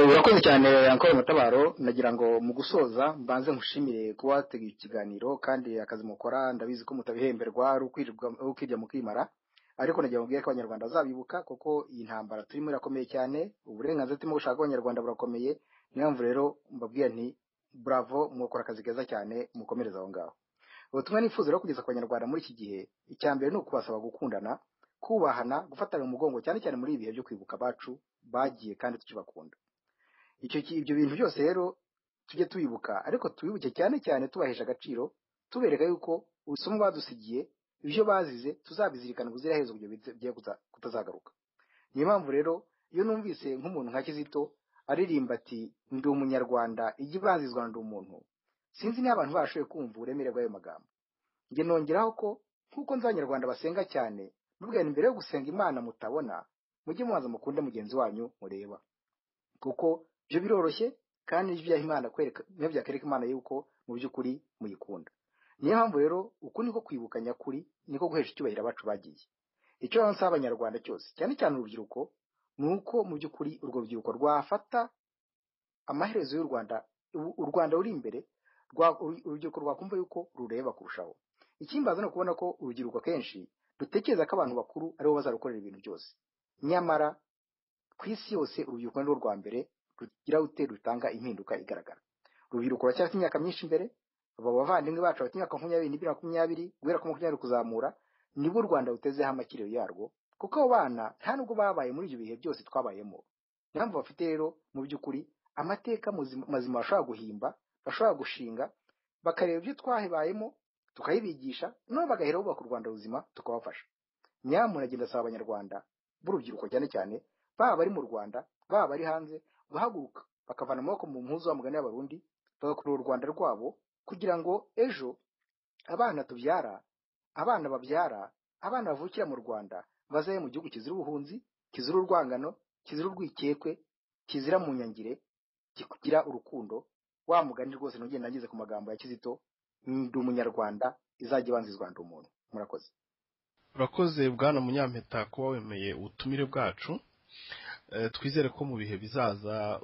urakoze cyane yankora amatabaro nagira ngo mu gusoza mbanze mushimire kuba wateguye ikiganiro kandi akazi mukora ndabizi ko mutabihemberwa ari ukwirirwa mu kwimara ariko nagira mubwire ko abanyarwanda bazabibuka kuko iyi ntambara turimo irakomeye cyane uburenganzira turimo gushaka abanyarwanda burakomeye niyo mpamvu rero mbabwira nti bravo mukora akazi keza cyane mukomereza aho ngaho ubutumwa nifuza rero kugeza ku banyarwanda muri iki gihe icya mbere ni ukubasaba gukundana kubahana gufatanya umugongo cyane cyane muri ibi bihe byo kwibuka abacu bagiye kandi tukibakunda ibyo bintu byose rero tujye tubibuka ariko tubibuke cyane cyane tubahesha agaciro tubereka yuko ubusomwa badusigiye ibyo bazize tuzabizirikana ubuziraherezo kugira ngo kutazagaruka niyo mpamvu rero iyo numvise nk'umuntu nka kizito aririmba ati ndi umunyarwanda ijya ibazizwa ndi umuntu sinzi niba abantu bashoboye kumva uburemere bw'ayo magambo njye nongeraho ko nk'uko nzi abanyarwanda basenga cyane mbibwira imbere yo gusenga imana mutabona mujye mubanza mukunde mugenzi wanyu mureba kuko ibyo biroroshye kandi nibyo byaha imana kwereka niyo byakwereka imana yuko mu by'ukuri muyikunda niyo mpamvu rero uku niko kwibuka nyakuri niko guhesha icyubahiro abacu bagiye icyo rero nsaba abanyarwanda cyose cyane cyane urubyiruko ni uko mu by'ukuri urwo rubyiruko rwafata amaherezo y'u rwanda u rwanda ruri imbere urubyiruko rwakumva yuko rureba kurushaho ikimbaza ni ukubona ko urubyiruko akenshi dutekereza ko abantu bakuru aribo bazarukorera ibintu byose nyamara ku isi yose urubyiruko ni rwo rwa mbere rugira rute rutanga impinduka igaragara urubyiruko ruracyafite imyaka myinshi imbere abavandimwe bacu bafite imyaka makumyabiri n'ibiri makumyabiri guhera ku makumyabiri kuzamura nibo u rwanda rutezeho amakiriro yarwo kuko abo bana nta nubwo babaye muri ibyo bihe byose twabayemo niyo mpamvu bafite rero mu by'ukuri amateka mazima bashobora guhimba bashobora gushinga bakareba ibyo twabayemo tukayibigisha nabo bagahera bubaka u rwanda ruzima tukabafasha nyamuntu agenda asaba abanyarwanda b'urubyiruko cyane cyane baba bari mu rwanda baba bari hanze guhaguruka bakavana amaboko mu mpuzu mugani y'abarundi bagakurura u rwanda rwabo kugira ngo ejo abana tubyara abana babyara abana bavukira mu rwanda bazabe mu gihugu kizira ubuhunzi kizira urwangano kizira urwikekwe kizira mu nyangire kigira urukundo wa mugani rwose ntugenda ngeze ku magambo ya kizito ndi umunyarwanda izajya ibanzizwa ndi umuntu murakoze urakoze bwana munyampeta kuba wemeye ubutumire bwacu twizere ko mu bihe bizaza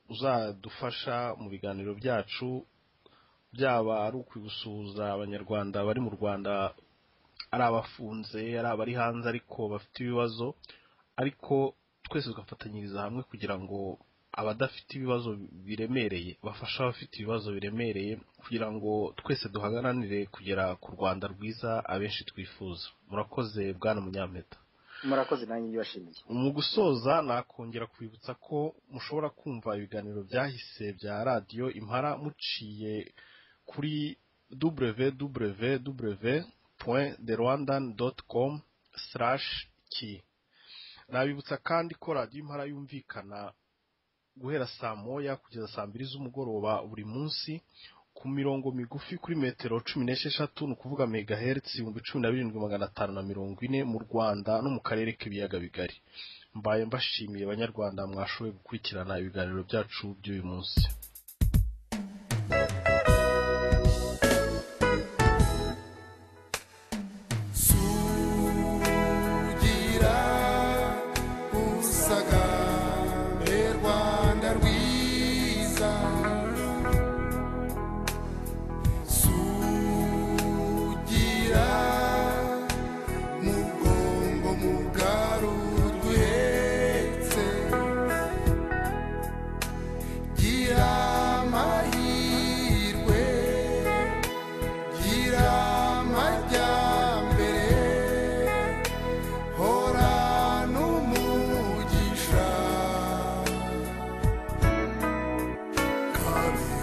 uzadufasha mu biganiro byacu byaba ari ukwibusuhuza abanyarwanda bari mu rwanda ari abafunze ari abari hanze ariko bafite ibibazo ariko twese tugafatanyiriza hamwe kugira ngo abadafite ibibazo biremereye bafasha abafite ibibazo biremereye kugira ngo twese duhagananire kugera ku rwanda rwiza abenshi twifuza murakoze bwana munyampeta murakoze nanjye ibyo washimiye mu gusoza nakongera kwibutsa ko mushobora kumva ibiganiro byahise bya radiyo impara muciye kuri www.therwandan.com ki nabibutsa kandi ko radiyo impara yumvikana guhera saa moya kugeza saa mbiri z'umugoroba buri munsi ku mirongo migufi kuri metero cumi n'esheshatu ni ukuvuga megahertz ibihumbi cumi na birindwi magana atanu na mirongo ine mu rwanda no mu karere k'ibiyaga bigari mbaye mbashimiye abanyarwanda mwashoboye gukurikirana ibiganiro byacu by'uyu munsi Love.